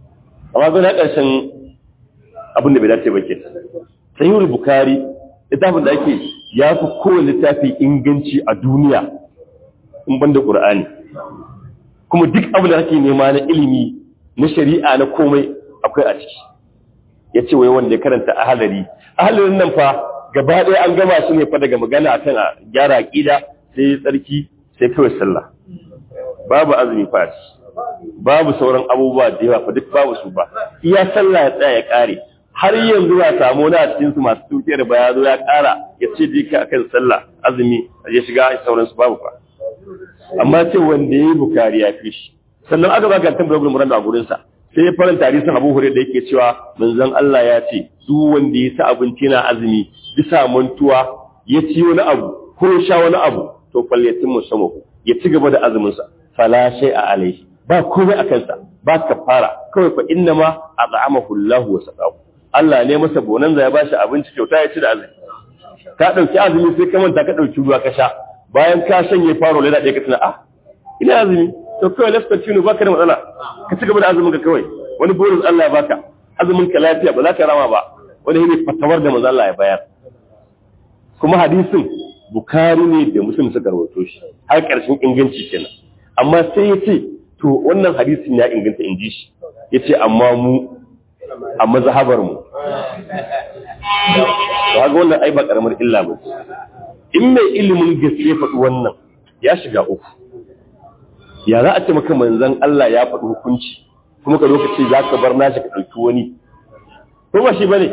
A: amma ga na ƙarshen abin da bai dace ba ke sahihul bukari littafin da ake ya fi kowane littafi inganci a duniya in ban da ƙur'ani kuma duk abin da ake nema na ilimi na shari'a na komai akwai a ciki ya ce wai wanda ya karanta ahalari ahalarin nan fa gaba ɗaya an gama su ne fa daga magana akan a gyara aƙida sai tsarki sai kawai sallah babu azumi fa babu sauran abubuwa da yawa fa duk babu su ba iya sallah ya tsaya ya kare har yanzu ya samu wani a cikin su masu tuke da baya zo ya kara ya ce dika akan sallah azumi ya shiga sauran su babu fa amma ce wanda yayi bukari ya fi shi sannan aka baka tambayar gurin muranda a gurin sa sai ya faranta hadisin Abu Hurairah da yake cewa manzon Allah ya ce duk wanda ya sa abinci na azumi bisa mantuwa ya ci wani abu ko sha wani abu to falyatin musamahu ya ci gaba da azumin sa fala shay'a alaihi ba komai a kansa ba ka fara kawai fa inna ma at'amahu Allah wa saqahu Allah ne masa bonanza ya bashi abinci kyauta ya ci da azumi ka dauki azumi sai ka manta ka dauki ruwa ka sha bayan ka shanye faro leda ɗaya ka tuna ah ina azumi to kawai let's continue baka da matsala ka ci gaba da azumin ka kawai wani bonus Allah ya baka azumin ka lafiya ba za ka rama ba wani ne fatawar da manzo Allah ya bayar kuma hadisin Bukhari ne da Muslim suka rawaito shi har ƙarshen inganci kenan amma sai ya ce to wannan hadisin ya inganta in ji shi ya ce amma mu a mazhabar mu to haka wannan ai ba karamar illa ba in mai ilimin gaske faɗi wannan ya shiga uku ya za a ce maka manzon Allah ya faɗi hukunci kuma ka lokaci za ka bar nashi ka ɗauki wani ko ba shi bane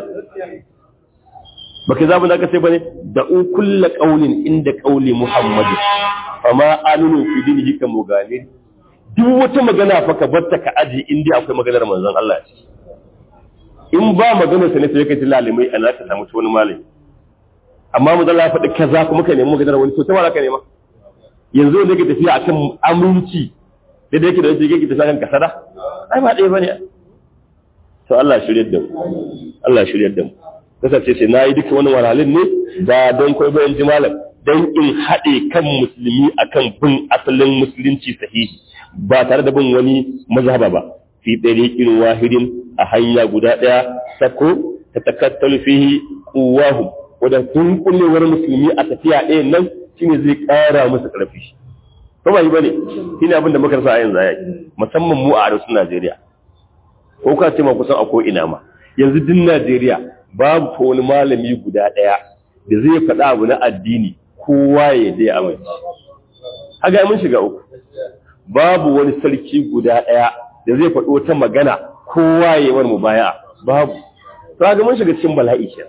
A: baka zamu da ka sai bane da u kullu qaulin inda qauli muhammad fama aminu fi dinihi ka mugalin duk wata magana fa ka barta ka aji inda akwai maganar manzon Allah ce in ba maganar sa ne sai ka ji lalimai ana ka samu wani malami amma mu Allah faɗi kaza kuma ka nemi maganar wani to ta wala ka nema yanzu ne ka tafiya akan aminci da da yake da yake yake tafiya kan kasada ai ba dai bane to Allah shiryar da mu Allah shiryar da mu kasance sai nayi duka wani wahalhalin ne da don kai bayan ji malam dan in haɗe kan musulmi akan bin asalin musulunci sahihi ba tare da bin wani mazhaba ba fi ɗariƙin wahidin a hanya guda ɗaya sako ta takattalu fihi quwwahum wadda dunkulewar musulmi a tafiya ɗaya nan shine zai ƙara musu ƙarfi ko ba yi bane shine abin da muka rasa a yanzu yayi musamman mu a arewacin Najeriya ko ka ce ma kusan a ko ina ma yanzu din Najeriya babu ko wani malami guda ɗaya da zai faɗa abu na addini kowa ya dai amince haka mun shiga uku babu wani sarki guda ɗaya da zai faɗi wata magana kowa ya wani mubaya babu to ga mun shiga cikin bala'i ke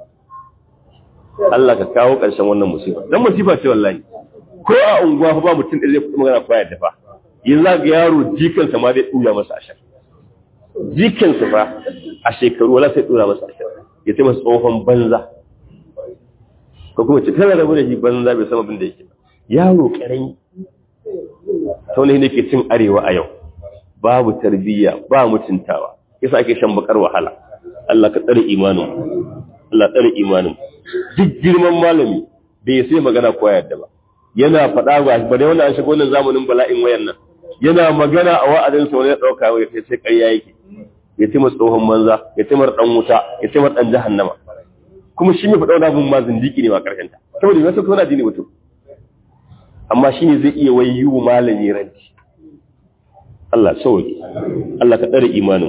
A: Allah ka kawo ƙarshen wannan musiba dan musiba ce wallahi ko a unguwa fa ba mutum da zai faɗi magana ko ya dafa yanzu ga yaro jikan sa ma zai tura masa ashar jikan sa fa a shekaru wala sai tura masa ashar ya ce masa tsohon banza ko kuma ce kana rabu da shi banza bai san abin da yake yaro karami ta wani ne ke cin arewa a yau babu tarbiyya ba mutuntawa yasa ake shan bakar wahala Allah ka tsare imanin Allah tsare imanin duk girman malami bai sai magana ko yadda ba yana faɗa ba ba dai wannan an shigo wannan zamanin bala'in wayan nan yana magana a wa'azin sa wani ya dauka ya sai sai ƙarya yake ya ce masa tsohon manza ya ce mar dan wuta ya ce mar dan jahannama kuma shi ne faɗa wani abin ma zindiki ne ma ƙarshen ta saboda ya sauka wani addini mutum amma shi ne zai iya wayi wa malami ranci Allah sauki Allah ka tsare imanin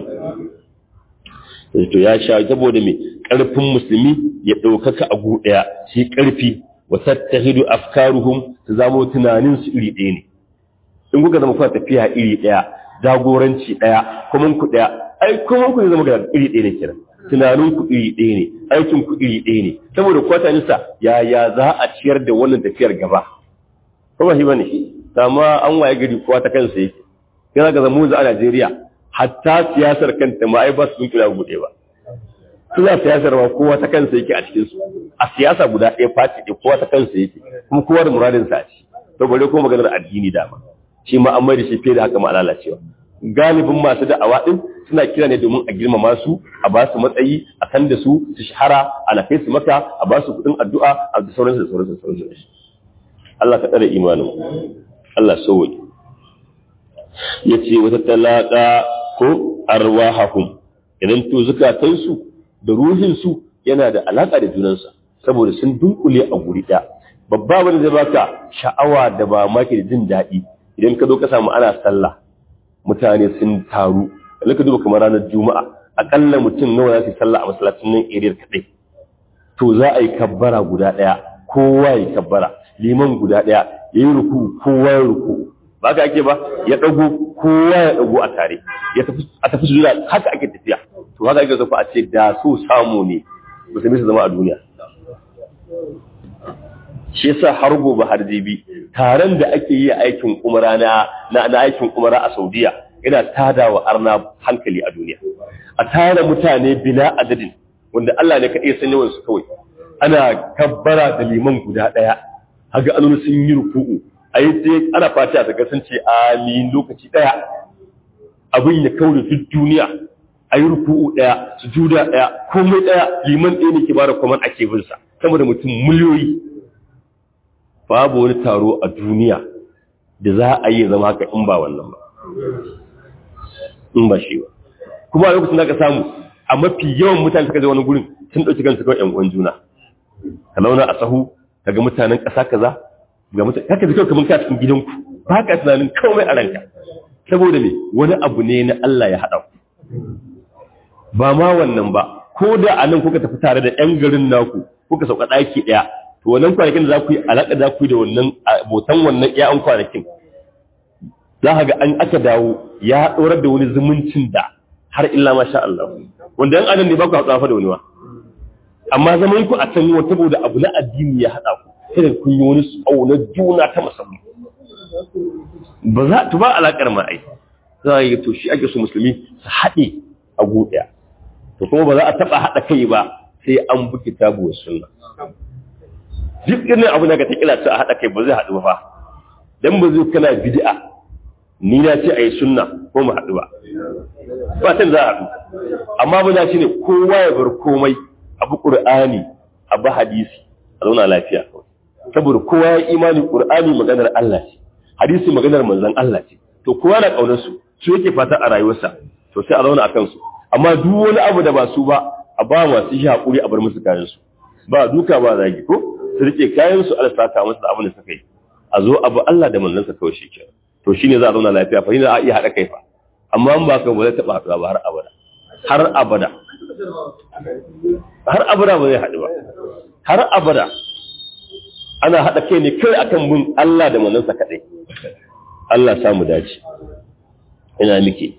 A: to ya sha saboda me ƙarfin musulmi ya ɗaukaka a ɗaya shi ƙarfi wa tattahidu afkaruhum su zamo tunanin su iri ɗaya ne in kuka zama kuna tafiya iri ɗaya jagoranci ɗaya kuma ku ɗaya ai kuma ku zama ga iri ɗaya ne kenan tunanin ku iri ɗaya ne aikin ku iri ɗaya ne saboda kwatanisa yaya za a ciyar da wannan tafiyar gaba kuma shi bane amma an waye gari kowa ta kansa yake yana ga zamu a Najeriya hatta siyasar kanta ma ai ba su kula gude ba suna siyasar ma kowa ta kansa yake a cikin su a siyasa guda ɗaya fati ɗaya kowa ta kansa yake kuma kowa da muradin sa ci to bare ko maganar addini dama shi ma an mai da shi fiye da haka ma lalacewa galibin masu da'awa din suna kira ne domin a girmama su a ba su matsayi a kan da su su shahara a kai su maka a ba su kuɗin addu'a a da sauransu da sauransu da sauransu Allah ka tsare imanin Allah sauwaje ya ce wata talaka ko arwahahum idan to zukatansu da ruhinsu yana da alaka da junansa saboda sun dunkule a guri ɗaya babba wanda zai baka sha'awa da ba maki da jin daɗi idan ka zo ka samu ana sallah mutane sun taru ka duba kamar ranar juma'a akalla mutum nawa za su sallah a masallacin nan eriyar kaɗai to za a yi kabbara guda ɗaya kowa ya kabbara liman guda ɗaya ya yi ruku kowa ya ruku ba ka ake ba ya ɗago kowa ya ɗago a tare a tafi su haka ake tafiya to haka ake zafi a ce da so samu ne musulmi su zama a duniya shi yasa har gobe har jibi taron da ake yi aikin umara na na aikin umara a Saudiya yana tada wa arna hankali a duniya a tara mutane bila adadin wanda Allah ne kaɗai san yawan su kawai ana kabbara da liman guda ɗaya haga an sun yi ruku'u ayi sai ana fata daga sun ce amin lokaci ɗaya abin ya kaure duk duniya ayi ruku'u ɗaya sujuda ɗaya komai ɗaya liman ɗaya ne ke bada kwaman ake bin sa sama da mutum miliyoyi babu wani taro a duniya da za a yi zama haka in ba wannan ba in ba shi ba kuma a lokacin da ka samu a mafi yawan mutane suka je wani gurin sun ɗauki kansu kawai ƴan uwan juna ka launa a sahu ka ga mutanen ƙasa kaza ga mutane haka zai kamar ka cikin gidanku ba ka tunanin komai a ranka saboda me wani abu ne na Allah ya haɗa ku ba ma wannan ba ko da a nan kuka tafi tare da ƴan garin naku kuka sauka ɗaki ɗaya to wannan kwanakin da za ku yi alaƙa za ku yi da wannan abotan wannan ƴaƴan kwanakin za ka ga an aka dawo ya ɗorar da wani zumuncin da har illa ma sha Allah wanda yan adam ne ba ku hatsafa da wani ba amma zaman ku a can wata saboda abu na addini ya haɗa ku sai kun yi wani na juna ta musamman ba za ta ba alaƙar ma ai za a yi to shi ake so musulmi su haɗe a ɗaya to kuma ba za a taɓa haɗa kai ba sai an bi kitabu wa sunna duk irin abu da ka ta kila a haɗa kai ba zai haɗu ba dan ba zai kana bid'a ni na ce a yi sunna ko mu haɗu ba ba san za a haɗu amma ba za shi ne kowa ya bar komai abu ƙur'ani abu hadisi a zauna lafiya saboda kowa ya imani ƙur'ani maganar Allah ce hadisi maganar manzon Allah ce to kowa na ƙaunar su su yake fata a rayuwarsa to sai a zauna a kansu amma duk wani abu da ba su ba a ba masu shi haƙuri a bar musu kayan su ba duka ba zagi ko su rike kayan su Allah saka musu da abin da suka yi a zo abu Allah da manzon sa kawai shi kenan to shi ne za a zauna lafiya fa za a iya haɗa kai fa amma an ba ka ba zai taɓa haɗuwa ba har abada har abada har abada ba zai haɗu ba har abada ana haɗa kai ne kai akan bin Allah da manzansa kaɗai Allah samu dace ina miki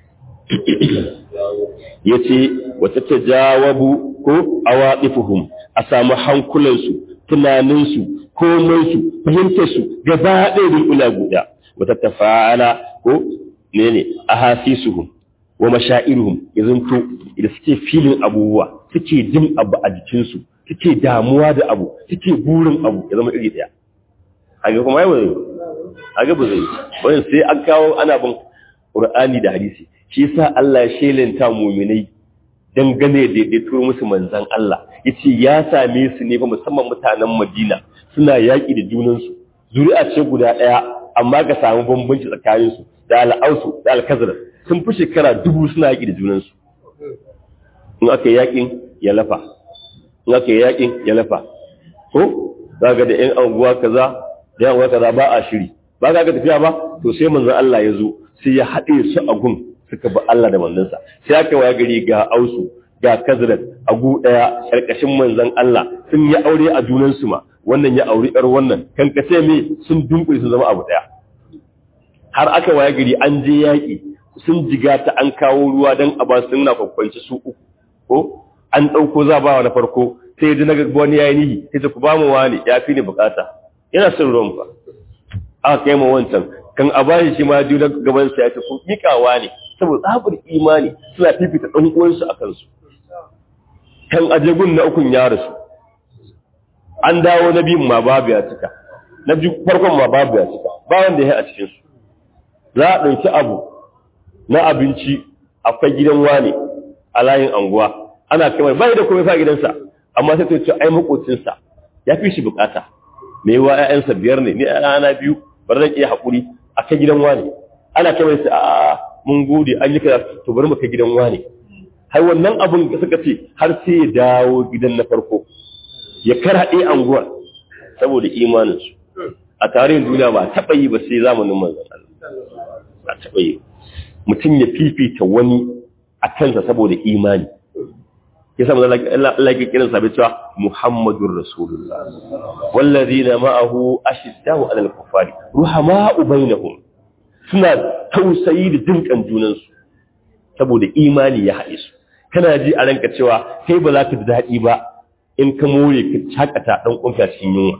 A: ya ce wata ta jawabu ko awaɗifuhum a samu hankulansu tunaninsu komansu fahimtarsu gaba ɗaya dunkula guda wata tafa'ala ko ne ne a hasisuhum wa mashairuhum yanzu to da suke filin abubuwa suke jin abu a jikinsu suke damuwa da abu suke burin abu ya zama iri daya haka kuma yawa zai haka ba zai wani sai an kawo ana bin qur'ani da hadisi shi yasa Allah ya shelanta mu'minai dangane da ya turo musu manzan Allah yace ya same su ne fa musamman mutanen Madina suna yaki da junansu zuri'a ce guda daya amma ka samu bambanci tsakaninsu da al'ausu da alkazar sun fi shekara dubu suna yaƙi da junansu in aka yi yaƙin ya lafa in aka yi yaƙin ya lafa ko za ga da 'yan anguwa kaza da 'yan anguwa kaza ba a shiri ba ga tafiya ba to sai manzon Allah ya zo sai ya haɗe su a gun suka bi Allah da manzansa sai aka waya gari ga ausu ga kazrat a gu ɗaya ƙarƙashin manzon Allah sun yi aure a junansu ma wannan ya auri ƴar wannan kan kace me sun dunkule sun zama abu ɗaya har aka waya gari an je yaƙi sun jiga ta an kawo ruwa don a ba su na kwakwanci su uku ko an ɗauko za ba na farko sai ya ji na gaggawa wani ya yi nihi sai ta ku ba mu wani ya fi ni bukata yana son ruwan ba aka kai ma wancan kan a bashi shi ma ji na gaban sa ya ce ku miƙawa ne saboda tsabar imani suna fifita ɗan uwansu a kansu kan ajegun na ukun ya rasu an dawo na biyun ma babu ya cika na farkon ma babu ya cika ba wanda ya yi a cikinsu za a ɗauki abu na abinci akwai gidan wane a layin anguwa ana kai bai da komai fa gidansa amma sai ta ce ai makocinsa ya fi shi bukata me wa ƴaƴansa biyar ne ni ana biyu bar zan iya hakuri a kai gidan wane ana kai mai a mun gode an yi kaza to bari mu kai gidan wane har wannan abun da suka ce har sai ya dawo gidan na farko ya karaɗe anguwar saboda imaninsu a tarihin duniya ba taɓa yi ba sai zamanin manzon Allah a taɓa yi mutum ya fifita wani a kansa saboda imani ya samu Allah ya kiran sabi cewa Muhammadur Rasulullah wallazina ma'ahu ashiddahu 'alal kuffari ruhama'u bainahum suna tausayi da jinkan junansu saboda imani ya haɗe su kana ji a ranka cewa kai ba za ka ji daɗi ba in ka more ka cakata ɗan ƙunka cikin yunwa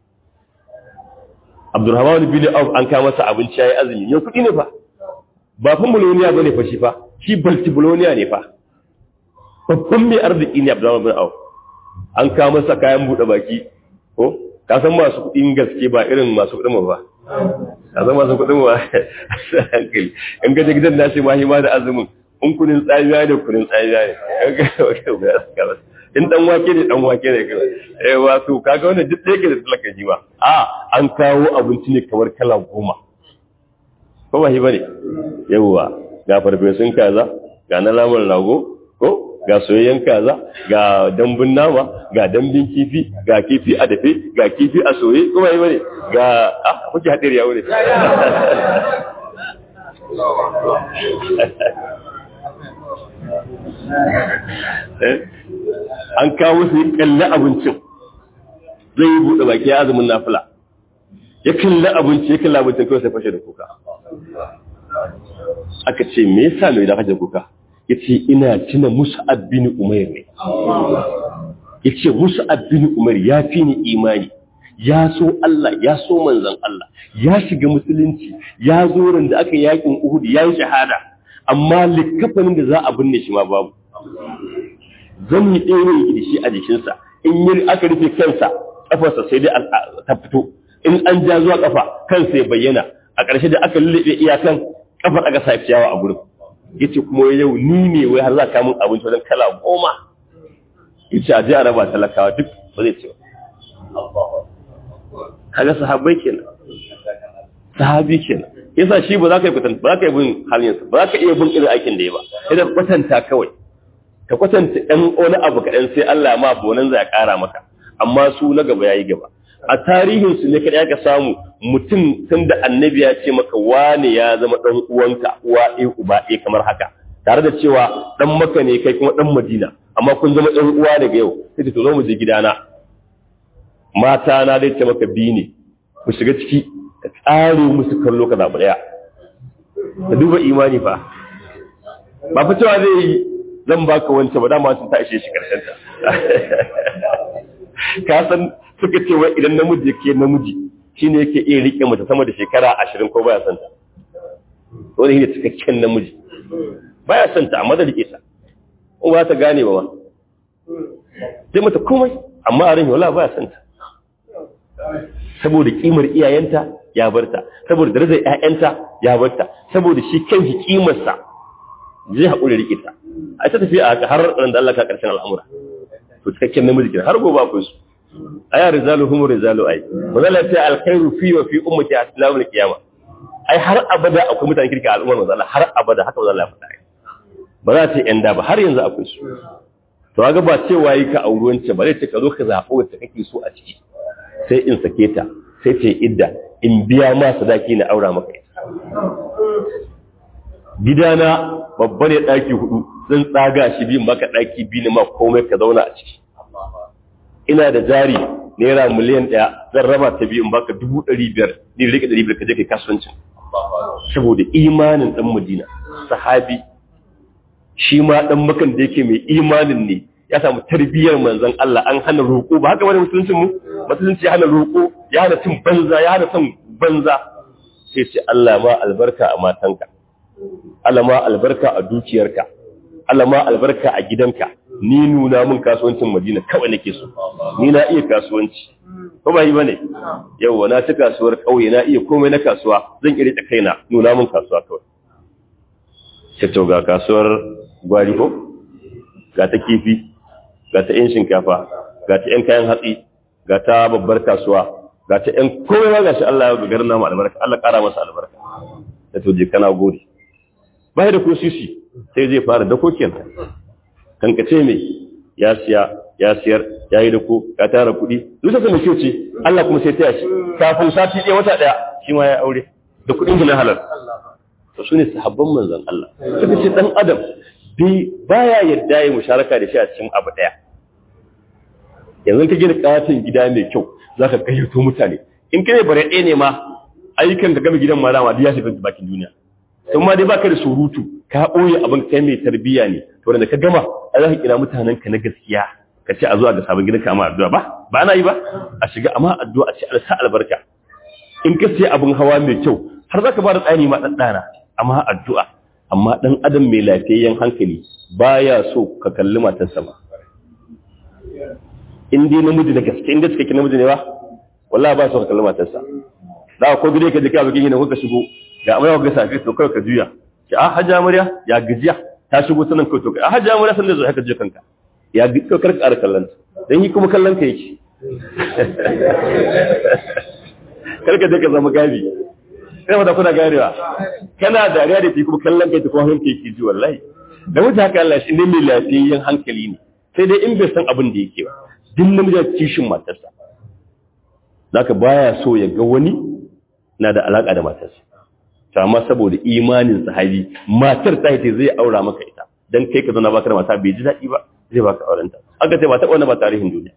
A: Abdurrahman bin Auf an kawo masa abinci yayi azumi yau kuɗi ne fa ba fa muloniya bane fa shi fa shi baltibuloniya ne fa babban mai arziki ne Abdurrahman bin Auf an kawo masa kayan buɗe baki ko ka san masu kuɗin gaske ba irin masu kuɗin ba ka san masu kuɗin ba hankali in ga gidan nashi ma hima da azumin in kunin tsamiya ne kunin tsamiya ne in dan wake ne dan wake ne kai eh wato kaga wannan duk da yake da talaka ji ba a an kawo abinci ne kamar kala goma ko ba shi bane yawa ga farfesun kaza ga na lamar rago ko ga soyayyen kaza ga dambun nama ga dambin kifi ga kifi a dafe ga kifi a soye ko ba shi bane ga ah kuke hadiri ya wure an kawo su yi kalli abincin zai yi buɗe baki ya azumin nafila ya kalli abinci ya kalli abincin kawai sai fashe da kuka aka ce me yasa mai da fashe kuka ya ce ina tuna musu abin umar ne ya ce musu abin umar ya fi ni imani ya so Allah ya so manzan Allah ya shiga musulunci ya zo da aka yakin Uhud ya yi shahada amma likafanin da za a binne shi ma babu zan yi ɗaya yake da shi a jikinsa in yi aka rufe kansa ƙafarsa sai dai ta fito in an ja zuwa ƙafa kansa ya bayyana a ƙarshe da aka lullube iyakan ƙafar aka sa ciyawa a gurin yace kuma yau ni ne wai har za ka min abinci wajen kala goma yace a je a raba talakawa duk ba zai ce kaga sahabbai kenan sahabi kenan yasa shi ba za ka yi kwatanta ba za ka yi bin halinsa ba za ka iya bin irin aikin da ya ba idan kwatanta kawai ka kwatanta ɗan wani abu kaɗan sai Allah ma bonan zai ƙara maka amma su na gaba ya yi gaba a tarihinsu ne kaɗai aka samu mutum tun da annabi ya ce maka wane ya zama ɗan uwanka uwa ɗaya uba ɗaya kamar haka tare da cewa ɗan maka ne kai kuma ɗan madina amma kun zama ɗan uwa daga yau sai to zo mu je gidana mata na dai ce maka biyu ne mu shiga ciki ka tsare musu kallo ka zaɓi ɗaya ka duba imani fa ba fa cewa zai yi zan baka wancan ba dama sun ta ishe shi karshen ta ka san suka ce wai idan namiji yake namiji shine yake iya rike mace sama da shekara ashirin ko baya son ta wani ne cikakken namiji baya son ta amma da rike ta ko ba ta gane ba ma sai mata komai amma a ran wala baya son ta saboda kimar iyayenta ya barta saboda darajar ƴaƴanta ya barta saboda shi kanshi kimarsa zai haƙuri rike ta a ta tafiya a har ran da Allah ka karshen al'amura to cikakken namiji kenan har gobe akwai su aya rizalu hum rizalu ai mazalla ta alkhairu fi wa fi ummati aslamu alqiyama ai har abada akwai mutane kirki a al'ummar mazalla har abada haka mazalla ya faɗa ba za ta yi da ba har yanzu akwai su to ga ba cewa yi ka auri wancan ba zai ce ka zo ka zaɓo wacce kake so a ciki sai in sake ta sai ta yi idda in biya ma sadaki na aura maka ita gidana babba ne ɗaki hudu zan tsaga shi biyun baka ɗaki biyu ne ma komai ka zauna a ciki ina da jari naira miliyan ɗaya zan raba ta biyun baka dubu ɗari biyar ni rike ɗari biyar ka je kai kasuwancin saboda imanin ɗan madina sahabi shi ma ɗan makan da yake mai imanin ne ya samu tarbiyyar manzon Allah an hana roƙo ba haka wani musuluncin mu musulunci ya hana roƙo ya hana cin banza ya hana son banza sai ce Allah ma albarka a matanka Allah ma albarka a dukiyarka Allah ma albarka a gidanka ni nuna min kasuwancin Madina kawai nake so ni na iya kasuwanci ko ba yi bane yawa na ci kasuwar kauye na iya komai na kasuwa zan iya rike kaina nuna min kasuwa kawai sai to ga kasuwar gwari ko ga ta kifi ga ta yan shinkafa ga ta yan kayan hatsi ga ta babbar kasuwa ga ta yan komai ma gashi Allah ya garin namu albarka Allah kara masa albarka da to je kana gode ba da ko sisi sai zai fara da kokin kankace mai ya siya ya siyar ya yi da ko ya tara kuɗi duk sai mai kyau ce Allah kuma sai taya shi kafin sati ɗaya wata ɗaya shi ma ya aure da kuɗin shi na halal to su ne sahabban manzon Allah suka ce dan adam bi baya yadda ya musharaka da shi a cikin abu ɗaya yanzu ka gina katin gida mai kyau za ka gayyato mutane in kai bare ɗaya ne ma ayyukan ka gama gidan ma dama ya shiga bakin duniya sun ma dai baka da surutu ka ɓoye abin kai mai tarbiyya ne to da ka gama a za ka kira mutanen ka na gaskiya ka ce a zuwa ga sabon gidanka amma addu'a ba ba ana yi ba a shiga amma addu'a a ce a sa albarka in ka sai abin hawa mai kyau har za ka ba da tsani ma ɗan ɗana amma addu'a amma ɗan adam mai lafiyayyen hankali baya so ka kalli matarsa ba in dai namiji da gaske in gaske ki namiji ne ba wallahi ba so ka kalli matarsa da ko gide ka je ka bikin ko ka shigo ga amarya ga safi to kai ka juya ki a hajja amarya ya gajiya ta shigo sanan kai to kai a hajja amarya san da zo haka je kanka ya ga ka karka ara kallon dan yi kuma kallon ka yake karka je ka zama gabi kai ma da kuna garewa kana dariya da kuma kallon kai ta kuma hanka yake ji wallahi da wuce haka Allah shi ne mai lafiyayyen hankali ne sai dai in bai san abin da yake ba duk namiji da kishin matarsa zaka baya so ya ga wani na da alaka da matarsa to amma saboda imanin sahabi matar ta ce zai aura maka ita dan kai ka zana baka da mata bai ji daɗi ba zai baka auren ta aka ce ba ta wannan ba tarihin duniya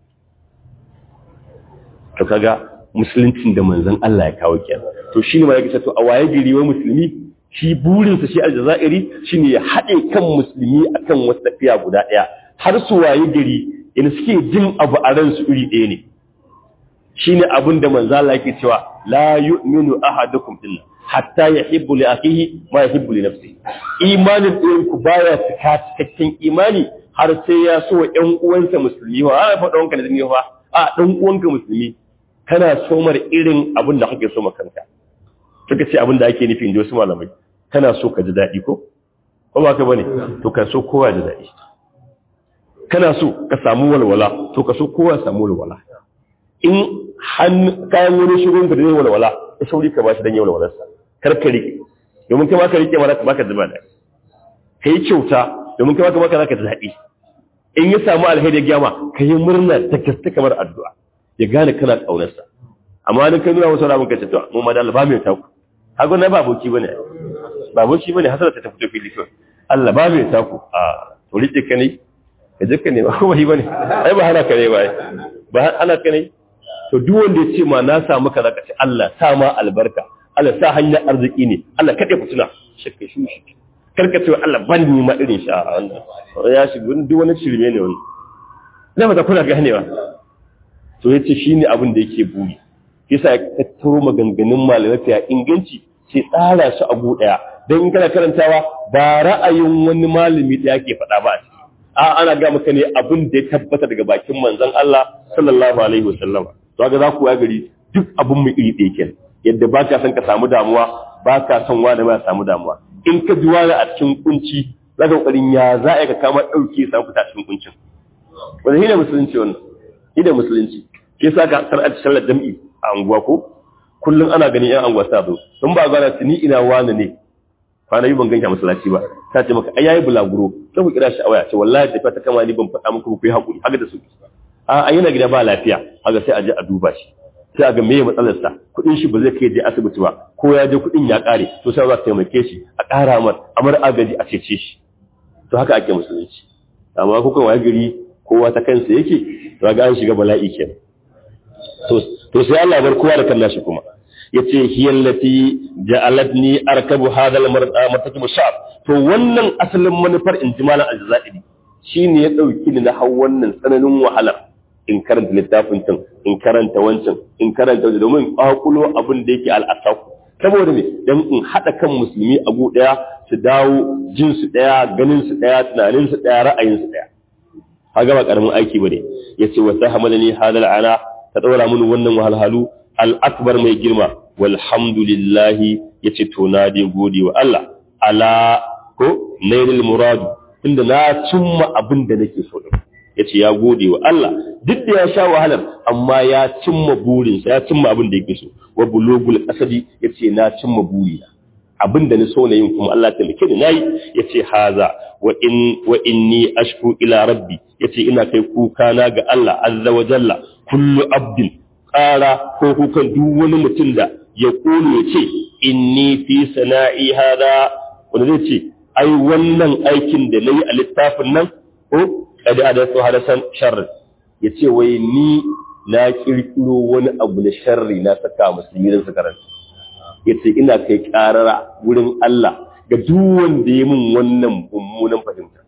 A: to kaga musuluncin da manzon Allah ya kawo kenan to shine ma yake to a waye gari wa musulmi shi burinsa shi aljazairi shine ya haɗe kan musulmi akan wasu tafiya guda ɗaya har su waye gari in suke jin abu a ransu iri ɗaya ne shine abin da manzo Allah yake cewa la yu'minu ahadukum illa hatta yuhibbu li akhihi ma yuhibbu li nafsihi imanin ɗayan ku baya cika cikakken imani har sai ya so wa ƴan uwansa musulmi ba a faɗa wanka da zai fa a ɗan uwanka musulmi kana somar irin abin da kake so ma kanka suka ce abin da ake nufi in ji wasu malamai kana so ka ji daɗi ko ko ba ka bane to ka so kowa ji daɗi kana so ka samu walwala to ka so kowa samu walwala in kayan wani shirin ka da zai walwala ya sauri ka ba shi don yi walwalarsa kar ka riƙe domin kai ma ka riƙe mara baka zuba da ka yi kyauta domin kai ma ka baka za ka ji daɗi in ya samu alheri ya gyama ka yi murna ta gaske kamar addu'a ya gane kana ƙaunarsa amma ni kai nuna wasu ramin ka ce to mu ma da Allah ba mai taku hago na ba aboki bane ba aboki bane hasara ta fito fili kawai Allah ba mai taku a to rike ka ne ka je ka ne ba kuma bane ai ba hana ka ne ba ba hana ka ne to duk wanda ya ce ma na samu kaza ka ce Allah sa ma albarka Allah sa hanyar arziki ne Allah kade fituna shakka shi shi karka ce Allah ban ni ma irin sha wannan ya shi duk wani shirme ne wani na mata kuna ganewa to yace shine abin da yake buri yasa ya tattaro maganganun malamai fiya inganci sai tsara su abu daya don in kana karantawa ba ra'ayin wani malami da yake faɗa ba a ciki a ana ga maka ne abin da ya tabbata daga bakin manzon Allah sallallahu alaihi wasallam to ga za ku ya gari duk abin mu iri ɗaya kenan yadda ba ka son ka samu damuwa ba ka son wani ba samu damuwa in ka ji wani a cikin kunci za ka kokarin ya za a ka kama ɗauke samu fita cikin kuncin wanda shi ne musulunci wannan shi ne musulunci ke sa ka sar'a sallar jam'i a anguwa ko kullum ana ganin yan anguwa sa zo sun ba gana ni ina wani ne kwana yi ban ganka masallaci ba ta ce maka ai yayi bulaguro sai ku kira shi a waya ce wallahi tafiya ta kama ni ban faɗa muku ku yi hakuri haka da su a a yana gida ba lafiya haka sai a je a duba shi sai a ga meye matsalar sa kuɗin shi ba zai kai je asibiti ba ko ya je kuɗin ya ƙare to sai za ta taimake shi a ƙara mar amar agaji a cece shi to haka ake musulunci amma kuka waye gari kowa ta kansa yake to ga an shiga bala'i kenan to sai Allah bar kowa da kan nashi kuma yace hiyallati ja'alatni arkabu hadha al-martakib shab to wannan asalin manufar injimalan al-jazairi shine ya dauki ni na hau wannan tsananin wahalar in karanta littafin tun in karanta wancan in karanta wancan domin kwakulo abin da yake al-asaku saboda me dan in hada kan musulmi a gu daya su dawo jin su daya ganin su daya tunanin su daya ra'ayin su daya kaga ba karamin aiki bane yace wa sahamalani hadal ana ta ɗaura mini wannan wahalhalu al'akbar mai girma walhamdulillahi ya ce to na dai gode wa Allah ala ko nailil muradu inda na cimma abin da nake so din ya ce ya gode wa Allah duk da ya sha wahalar amma ya cimma burinsa ya cimma abin da yake so wa bulugul asadi ya ce na cimma burina abin da ni so na yin kuma Allah ta mike ni nayi yace haza wa in wa inni ashku ila rabbi yace ina kai kuka na ga Allah azza wa jalla kullu abdin qara ko kukan duk wani mutum da ya kulu yace inni fi sana'i hada wanda zai ce ai wannan aikin da nayi a littafin nan ko kada hadathu hadasan sharri yace wai ni na kirkiro wani abu na sharri na saka musulmi don su karanta ya ce ina kai karara wurin Allah ga duk wanda ya min wannan mummunan fahimta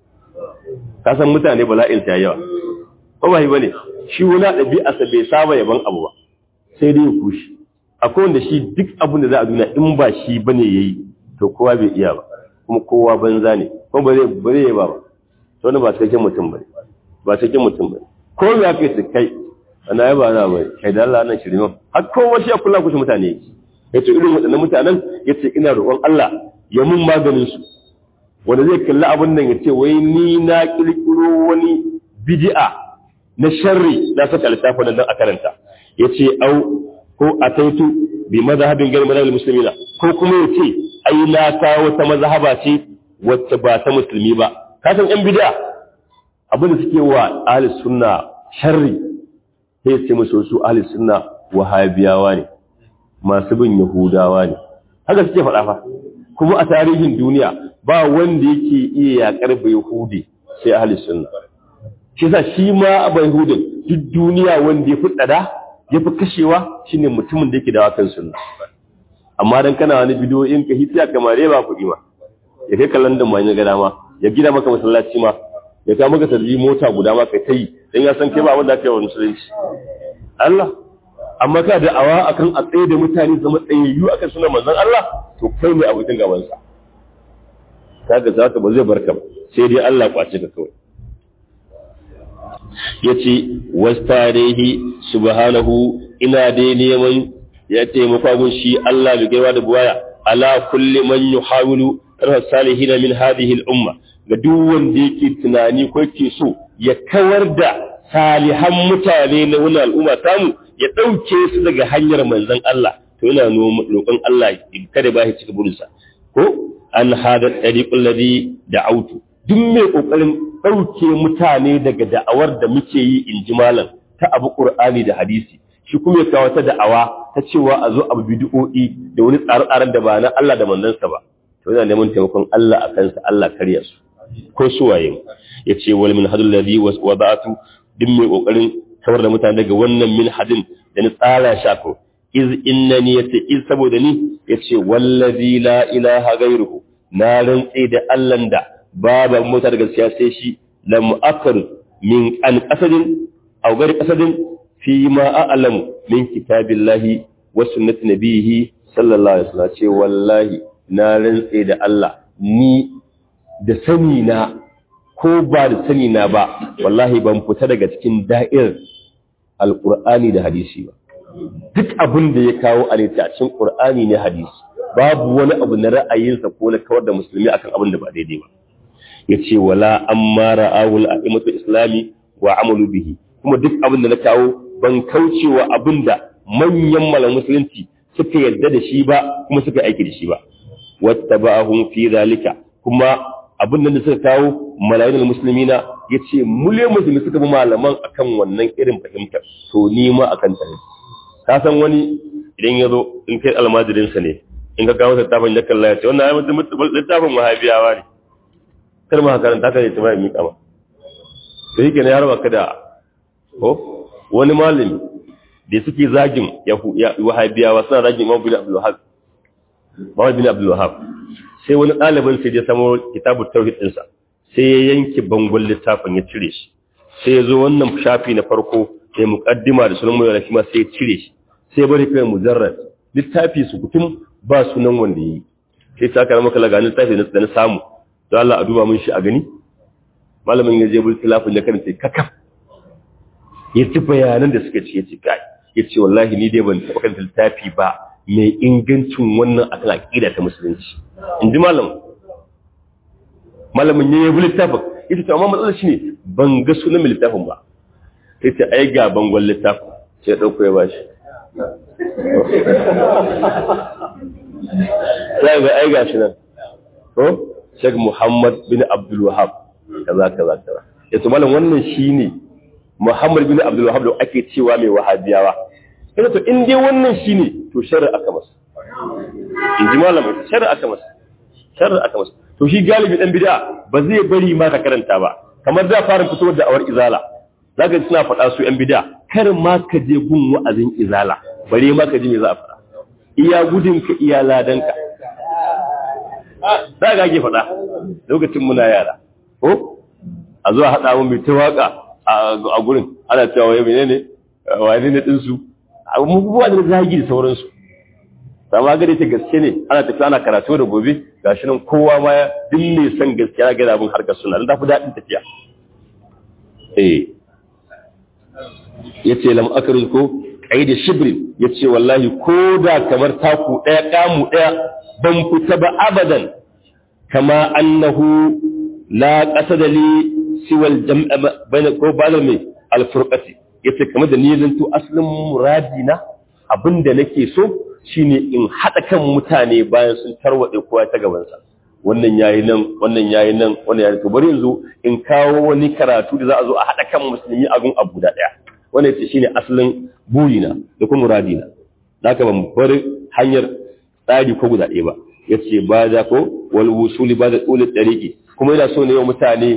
A: ka san mutane bala'in ta yawa ba ba bane shi wani ɗabi'arsa bai saba yaban abu ba sai dai ya kushi akwai wanda shi duk abin da za a duniya in ba shi bane yayi to kowa bai iya ba kuma kowa banza ne kuma ba zai ba zai ba ba to wannan ba cikakken mutum bane ba cikakken mutum bane ko me aka yi kai ana yaba na bai kai da Allah nan shirme har kowa shi ya kula ku mutane yake yace irin waɗannan mutanen yace ina roƙon Allah ya mun maganin su wanda zai kalli abin nan yace wai ni na kirkiro wani bid'a na sharri na saka littafin nan a karanta yace au ko ataitu bi mazhabin gari mazhabin muslimina ko kuma yace ai na kawo ta mazhaba ce wacce ba ta musulmi ba ka san yan bid'a abin da suke wa ahli sunna sharri sai ce musu su ahli sunna wahabiyawa ne masu bin yahudawa ne haka suke faɗa fa kuma a tarihin duniya ba wanda yake iya yakar bai yahudi sai ahli sunna shi yasa shi ma bai yahudin duk duniya wanda ya fi tsada ya fi kashewa shine mutumin da yake dawa kan sunna amma dan kana wani bidiyo in ka hitiya kamar ba kuɗi ma ya kai kallon da mai ga dama ya gida maka masallaci ma ya kawo maka sarri mota guda ma kai ta yi dan ya san kai ba wanda aka yi wa musulunci Allah amma ka da awa akan a tsaye da mutane zama tsayayyu akan suna manzon Allah to kai ne abokin gaban sa kaga zaka ba zai barka ba sai dai Allah kwace ka kawai yace wastarihi subhanahu ina dai neman ya taimaka gun shi Allah bi gaiwa da buwaya ala kulli man yuhawilu tarha salihin min hadhihi al-umma ga duk wanda yake tunani ko yake so ya kawar da salihan mutane na wani al'umma tamu ya ɗauke su daga hanyar manzon Allah to yana roƙon Allah kada ba shi cika burinsa ko an hada ɗariƙun ladi da autu duk mai ƙoƙarin ɗauke mutane daga da'awar da muke yi in ji malam ta abu ƙur'ani da hadisi shi kuma ya kawo ta da'awa ta cewa a zo abu bidi'o'i da wani tsare-tsaren da ba na Allah da manzansa ba to yana neman taimakon Allah a kansa Allah karya su ko suwaye ya ce wal min hadul ladhi wada'atu duk mai ƙoƙarin kawar da mutane daga wannan min hadin da ni tsara shako iz innani yace iz saboda ni yace wallazi la ilaha ghairuhu na rantse da Allah da babu mota da gaskiya sai shi lam akar min an qasadin aw gari qasadin fi ma a'lamu min kitabillahi wa sunnati nabihi sallallahu alaihi wasallam ce wallahi na rantse da Allah ni da sani na ko ba da sani na ba wallahi ban fita daga cikin da'ir alqur'ani da hadisi ba duk abin da ya kawo a cikin qur'ani ne hadisi babu wani abu na ra'ayinsa ko na kawar da musulmi akan abin da ba daidai ba yace wala amma ra'awul a'imatu islami wa amalu bihi kuma duk abin da na kawo ban kaucewa abin da manyan malam musulunci suka yarda da shi ba kuma suka aiki da shi ba wattaba'ahum fi zalika kuma abin da suka kawo malayin musulmina yace mule musulmi suka bi malaman akan wannan irin fahimtar to ni ma akan ta ka san wani idan ya zo in kai almajirinsa ne in ka kawo littafin ya kalla ya ce wannan ayi mutum littafin wahabiyawa ne kar ma karanta ka ne ta mai miƙa ma to yake ne har baka da ko wani malami da suke zagin wahabiyawa suna zagin Imam bin Abdul Wahhab Muhammad bin Abdul Wahhab sai wani ɗalibin sai ya samo kitabut tauhid ɗinsa sai ya yanke bangon littafin ya cire shi sai ya zo wannan shafi na farko sai muqaddima da sunan mai ma sai ya cire shi sai bari kai mujarrad littafi su kutum ba sunan wanda yi sai ta karama kala ga littafi da na samu don Allah a duba mun shi a gani malamin ya je bul tilafin ya karanta kakaf ya ci bayanan da suka ci ya ci kai ya ce wallahi ni dai ban taɓa karanta littafi ba mai ingancin wannan akan aqida ta musulunci in ji malam malamin ya yi bul littafin ya ce amma matsalar shi ne ban ga sunan mai littafin ba sai ta ai ga bangon littafin sai ya ɗauko ya bashi sai ga ai gashi nan ko Sheikh Muhammad bin Abdul Wahhab kaza kaza kaza yato malam wannan shine Muhammad bin Abdul Wahhab da ake cewa mai wahabiyawa kaga to in dai wannan shine to sharri aka masa in ji malam sharri aka masa sharri aka masa to shi galibi dan bid'a ba zai bari ma ka karanta ba kamar da fara fitowar da awar izala zaka ji suna faɗa su yan bid'a kar ma ka je gun wa'azin izala bare ma ka ji me za a faɗa iya gudun ka iya ladan ka za ga ake faɗa lokacin muna yara ko a zuwa haɗa mun mai ta waka a gurin ana cewa wai menene wani ne ɗinsu abubuwa da zagi da sauransu sama gare ta gaske ne ana tafiya ana karatu da gobe gashi nan kowa ma ya dinne san gaskiya ga abin harkar suna dan tafi daɗin tafiya eh yace lam akru ko qaida shibrin yace wallahi ko da kamar taku daya kamu daya ban fita ba abadan kama annahu la qasada li siwa al-jam'a bayna ko bala mai al-furqati yace kamar da ni zanto aslin muradina abinda nake so shine in haɗa kan mutane bayan sun tarwaɗe kowa ta gabansa wannan yayi nan wannan yayi nan wannan yayi to bari yanzu in kawo wani karatu da za a zo a haɗa kan musulmi a gun abu da ɗaya wannan yace shine asalin burina da kuma muradina haka ban bar hanyar tsari ko guda ɗaya ba yace ba da ko wal wusuli ba da tsulul dariqi kuma ina so ne wa mutane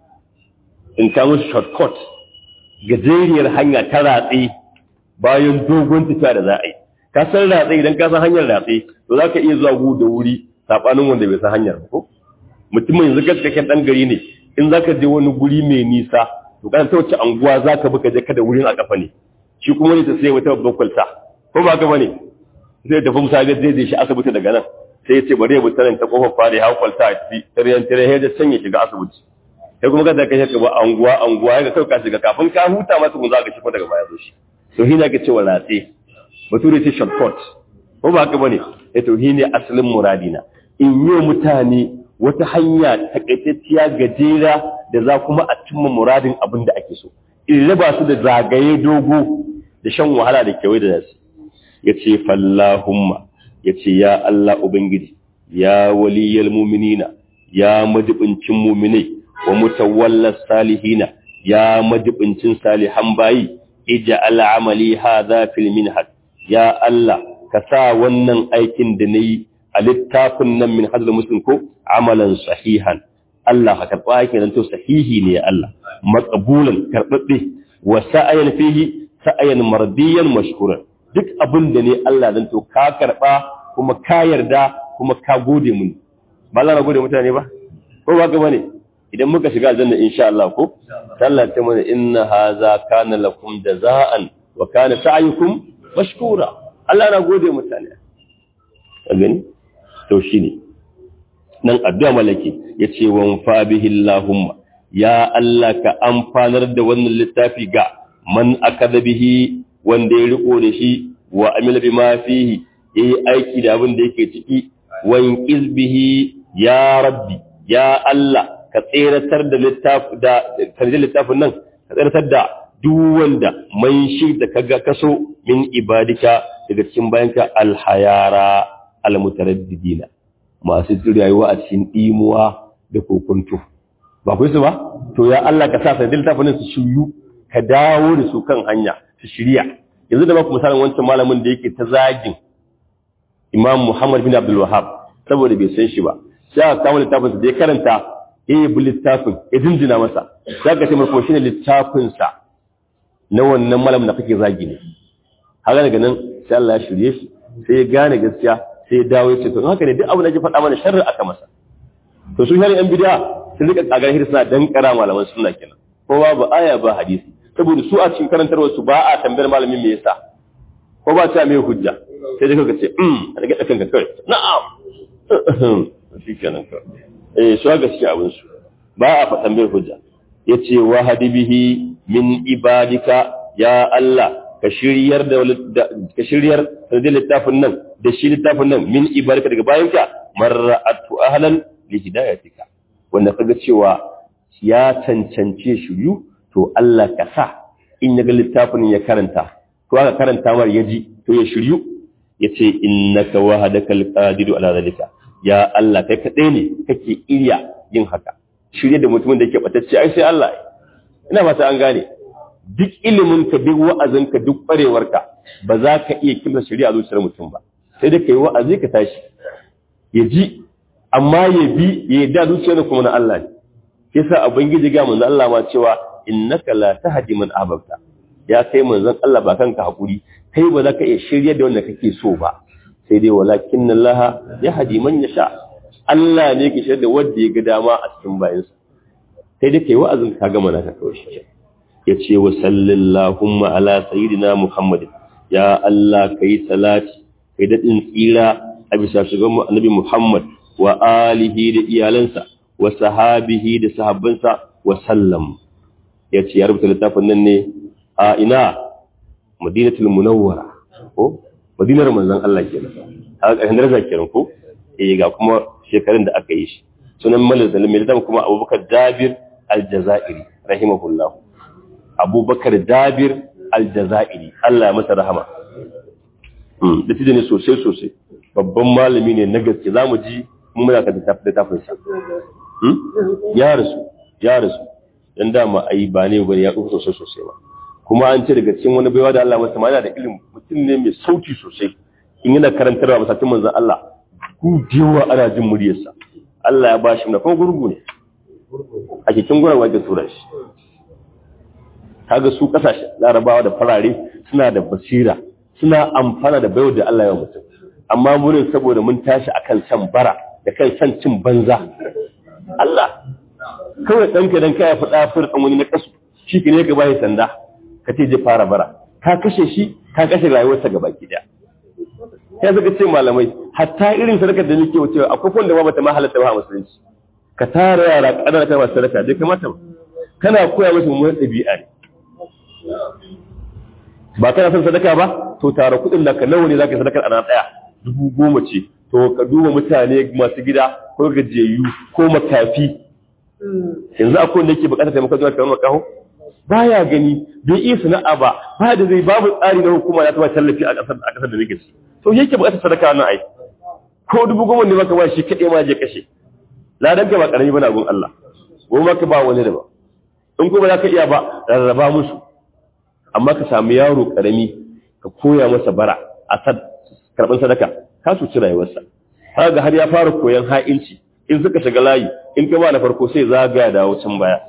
A: in kawo shortcut gajeriyar hanya ta ratse bayan dogon tafiya da za a yi ka san ratse idan ka san hanyar ratse to za ka iya zuwa gu da wuri saɓanin wanda bai san hanyar ko mutumin yanzu gaskakken ɗan gari ne in za ka je wani guri mai nisa to kana ta wace anguwa za ka bi ka je kada wurin a kafa ne shi kuma ne ta sai wata babban kwalta ko ba ka bane zai tafi musa ga zai je shi asibiti daga nan sai ya ce bari ya bi ta kofar fara ya hau kwalta a ciki taryan tare da sanya shiga asibiti sai kuma kada ka shiga ba anguwa anguwa ya ga kai ka shiga kafin ka huta masa kun za ka shigo daga baya zo shi to hina ka ce wa ratse bature ce shortcut ko ba haka bane ya to ne asalin muradina in yi mutane wata hanya takaitacciya gajera da za kuma a cimma muradin abin da ake so in raba su da zagaye dogo da shan wahala da kewaye da nasu ya ce fallahumma ya ce ya Allah Ubangiji ya waliyal muminina ya majibincin muminai wa mutawallar salihina ya majibincin salihan bayi ija al'amali hadha fil minhaj ya Allah ka sa wannan aikin da nayi a littafin nan min hadal muslim ko amalan sahihan Allah ka karba aikin nan to sahihi ne ya Allah maqbulan karbabbe wa sa'ayan fihi sa'ayan mardiyan mashkuran duk abin da ne Allah dan to ka karba kuma ka yarda kuma ka gode mun ba Allah na gode mutane ba ko ba ga bane idan muka shiga aljanna insha Allah ko Allah ta mana inna hadha kana lakum jazaan wa kana sa'yukum mashkura Allah na gode mutane ka gani to shine nan addu'a malaki yace wa fa bihi Allahumma ya Allah ka amfanar da wannan littafi ga man akada bihi wanda ya riko da shi wa amila bima fihi yayi aiki da abin da yake ciki wa inqiz bihi ya rabbi ya Allah ka tseratar da littafi da karjin littafin nan ka tseratar da duk wanda man shi da kaga kaso min ibadika daga cikin bayanka alhayara almutaraddidina masu rayuwa a cikin dimuwa da kokuntu ba ku su ba to ya Allah ka sa sanadin littafin su shiryu ka dawo da su kan hanya su shirya yanzu da baku misalin wancan malamin da yake ta zagin Imam Muhammad bin Abdul Wahhab saboda bai san shi ba sai aka kama littafin sa da ya karanta eh bi littafin ya jinjina masa sai ka ce marko shine littafin sa na wannan malamin da kake zagi ne haka daga nan sai Allah ya shirye shi sai ya gane gaskiya sai ya dawo ya ce to haka ne duk abin da ya faɗa mana sharri aka masa to su shari'an bid'a sun rika kagar hirsa dan kara malaman sunna kenan ko babu aya ba hadisi saboda su a cikin karantarwar su ba a tambayar malamin me yasa ko ba ta mai hujja sai dai kaga ce um a daga kanka kai na'am shi kenan ka eh su ga shi abin su ba a faɗan mai hujja yace wa hadibihi min ibadika ya Allah ka shiryar da ka shiryar da littafin nan da shi littafin nan min ibadika daga bayanka marra'atu ahlan li hidayatika wanda kaga cewa ya cancance shiryu to Allah ka sa in ya ga littafin ya karanta to aka karanta mar ya ji to ya shiryu yace innaka wahadaka alqadiru ala zalika ya Allah kai kadai ne kake iya yin haka shirye da mutumin da yake batacce ai sai Allah ina fata an gane duk ilimin ka duk wa'azin ka duk kwarewar ka ba za ka iya kimsa shari'a zuciyar mutum ba sai da kai wa'azi ka tashi ya ji amma ya bi ya yarda zuciyar kuma na Allah ne yasa ubangiji ga manzo Allah ma cewa innaka la tahdi man ahbabta ya kai manzon Allah ba kanka hakuri kai ba za ka iya shirye da wanda kake so ba sai dai walakin Allah ya hadi man yasha Allah ne ke shirye da wanda ya ga dama a cikin bayansa sai dai kai wa'azin ka gama na ka kawai shi ya ce wa sallallahu ala sayyidina Muhammad ya Allah kai salati kai dadin tsira a bisa shugaban annabi Muhammad wa alihi da iyalansa wa sahabihi da sahabbansa wa sallam ya ce ya rubuta littafin nan ne a ina madinatul munawwara ko madinar manzon Allah kenan a ƙarshen daraja kenan ko eh ga kuma shekarun da aka yi shi sunan malal zalim mai littafin kuma Abubakar Jabir al-Jazairi rahimahullah Abubakar Jabir al-Jazairi Allah ya masa rahama hmm da ne sosai sosai babban malami ne na gaske zamu ji mun muna ka littafin sa ya rasu ya rasu dan dama ai ba ne bane ya tsufa sosai sosai ba kuma an ce daga cikin wani baiwa da Allah masa yana da ilimi mutum ne mai sauti sosai in yana karantarwa masallacin manzon Allah ku jiwa ana jin muryarsa Allah ya bashi na kuma gurgu ne a cikin gurin wajen tura shi kaga su kasashe larabawa da farare suna da basira suna amfana da baiwa da Allah ya mutum amma murin saboda mun tashi akan san bara da kan san cin banza Allah kawai ɗanka dan kaya faɗa firɗin wani na kasu shi ne ka bayi sanda ka ce je fara bara ka kashe shi ka kashe rayuwarsa gaba ki daya ya zaka ce malamai hatta irin sadakar da nake wucewa akwai wanda ba bata ma halatta ba a musulunci ka tara yara kadana ta masu sadaka dai kamata ba kana koya musu mummunar ɗabi'a ne ba kana son sadaka ba to tara kuɗin da ka nawa ne zaka yi sadakar ana ɗaya dubu goma ce to ka duba mutane masu gida ko gajiyayyu ko makafi yanzu akwai wanda yake bukatar taimakon zuwa kamar makaho baya gani bai iya sana'a ba ba da zai babu tsari na hukuma ya taba tallafi a kasar a kasar da nake ci to yake bukatar sadaka nan ai ko dubu goma ne maka ba shi kaɗai ma je kashe ladan ka ba karami bane gun Allah goma ka ba wani da ba in kuma za ka iya ba rarraba musu amma ka samu yaro karami ka koya masa bara a karɓar sadaka ka su ci rayuwarsa kaga har ya fara koyon ha'inci in suka shiga layi in ka ba na farko sai zagaya da can baya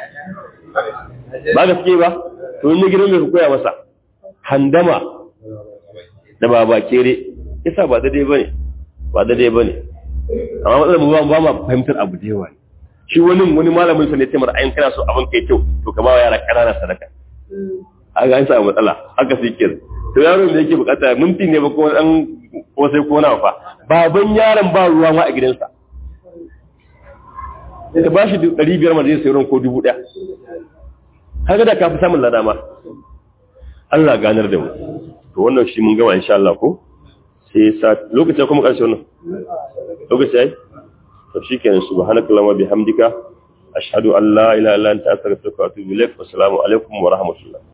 A: ba gaske ba to in gidan mai koya masa handama da baba kere isa ba daidai bane ba daidai bane amma matsalar mu ba ma fahimtar abu da yawa shi wani wani malamin sa ne ce mara ayin kana so abin kai kyau to ka ba wa yara kanana sadaka a ga an samu matsala haka sai kenan to yaron da yake bukata minti ne ba ko dan ko sai ko na fa baban yaron ba ruwa ma a gidansa ka ba shi ɗari biyar ma zai sayi ko dubu ɗaya haka da ka fi samun lada ma Allah ganar da mu to wannan shi mun gama insha Allah ko sai sa lokacin kuma ƙarshe wannan lokaci ai to shikenan subhanakallahumma bihamdika ashhadu an la ilaha illa anta astaghfiruka wa atubu ilaik wassalamu alaikum wa rahmatullah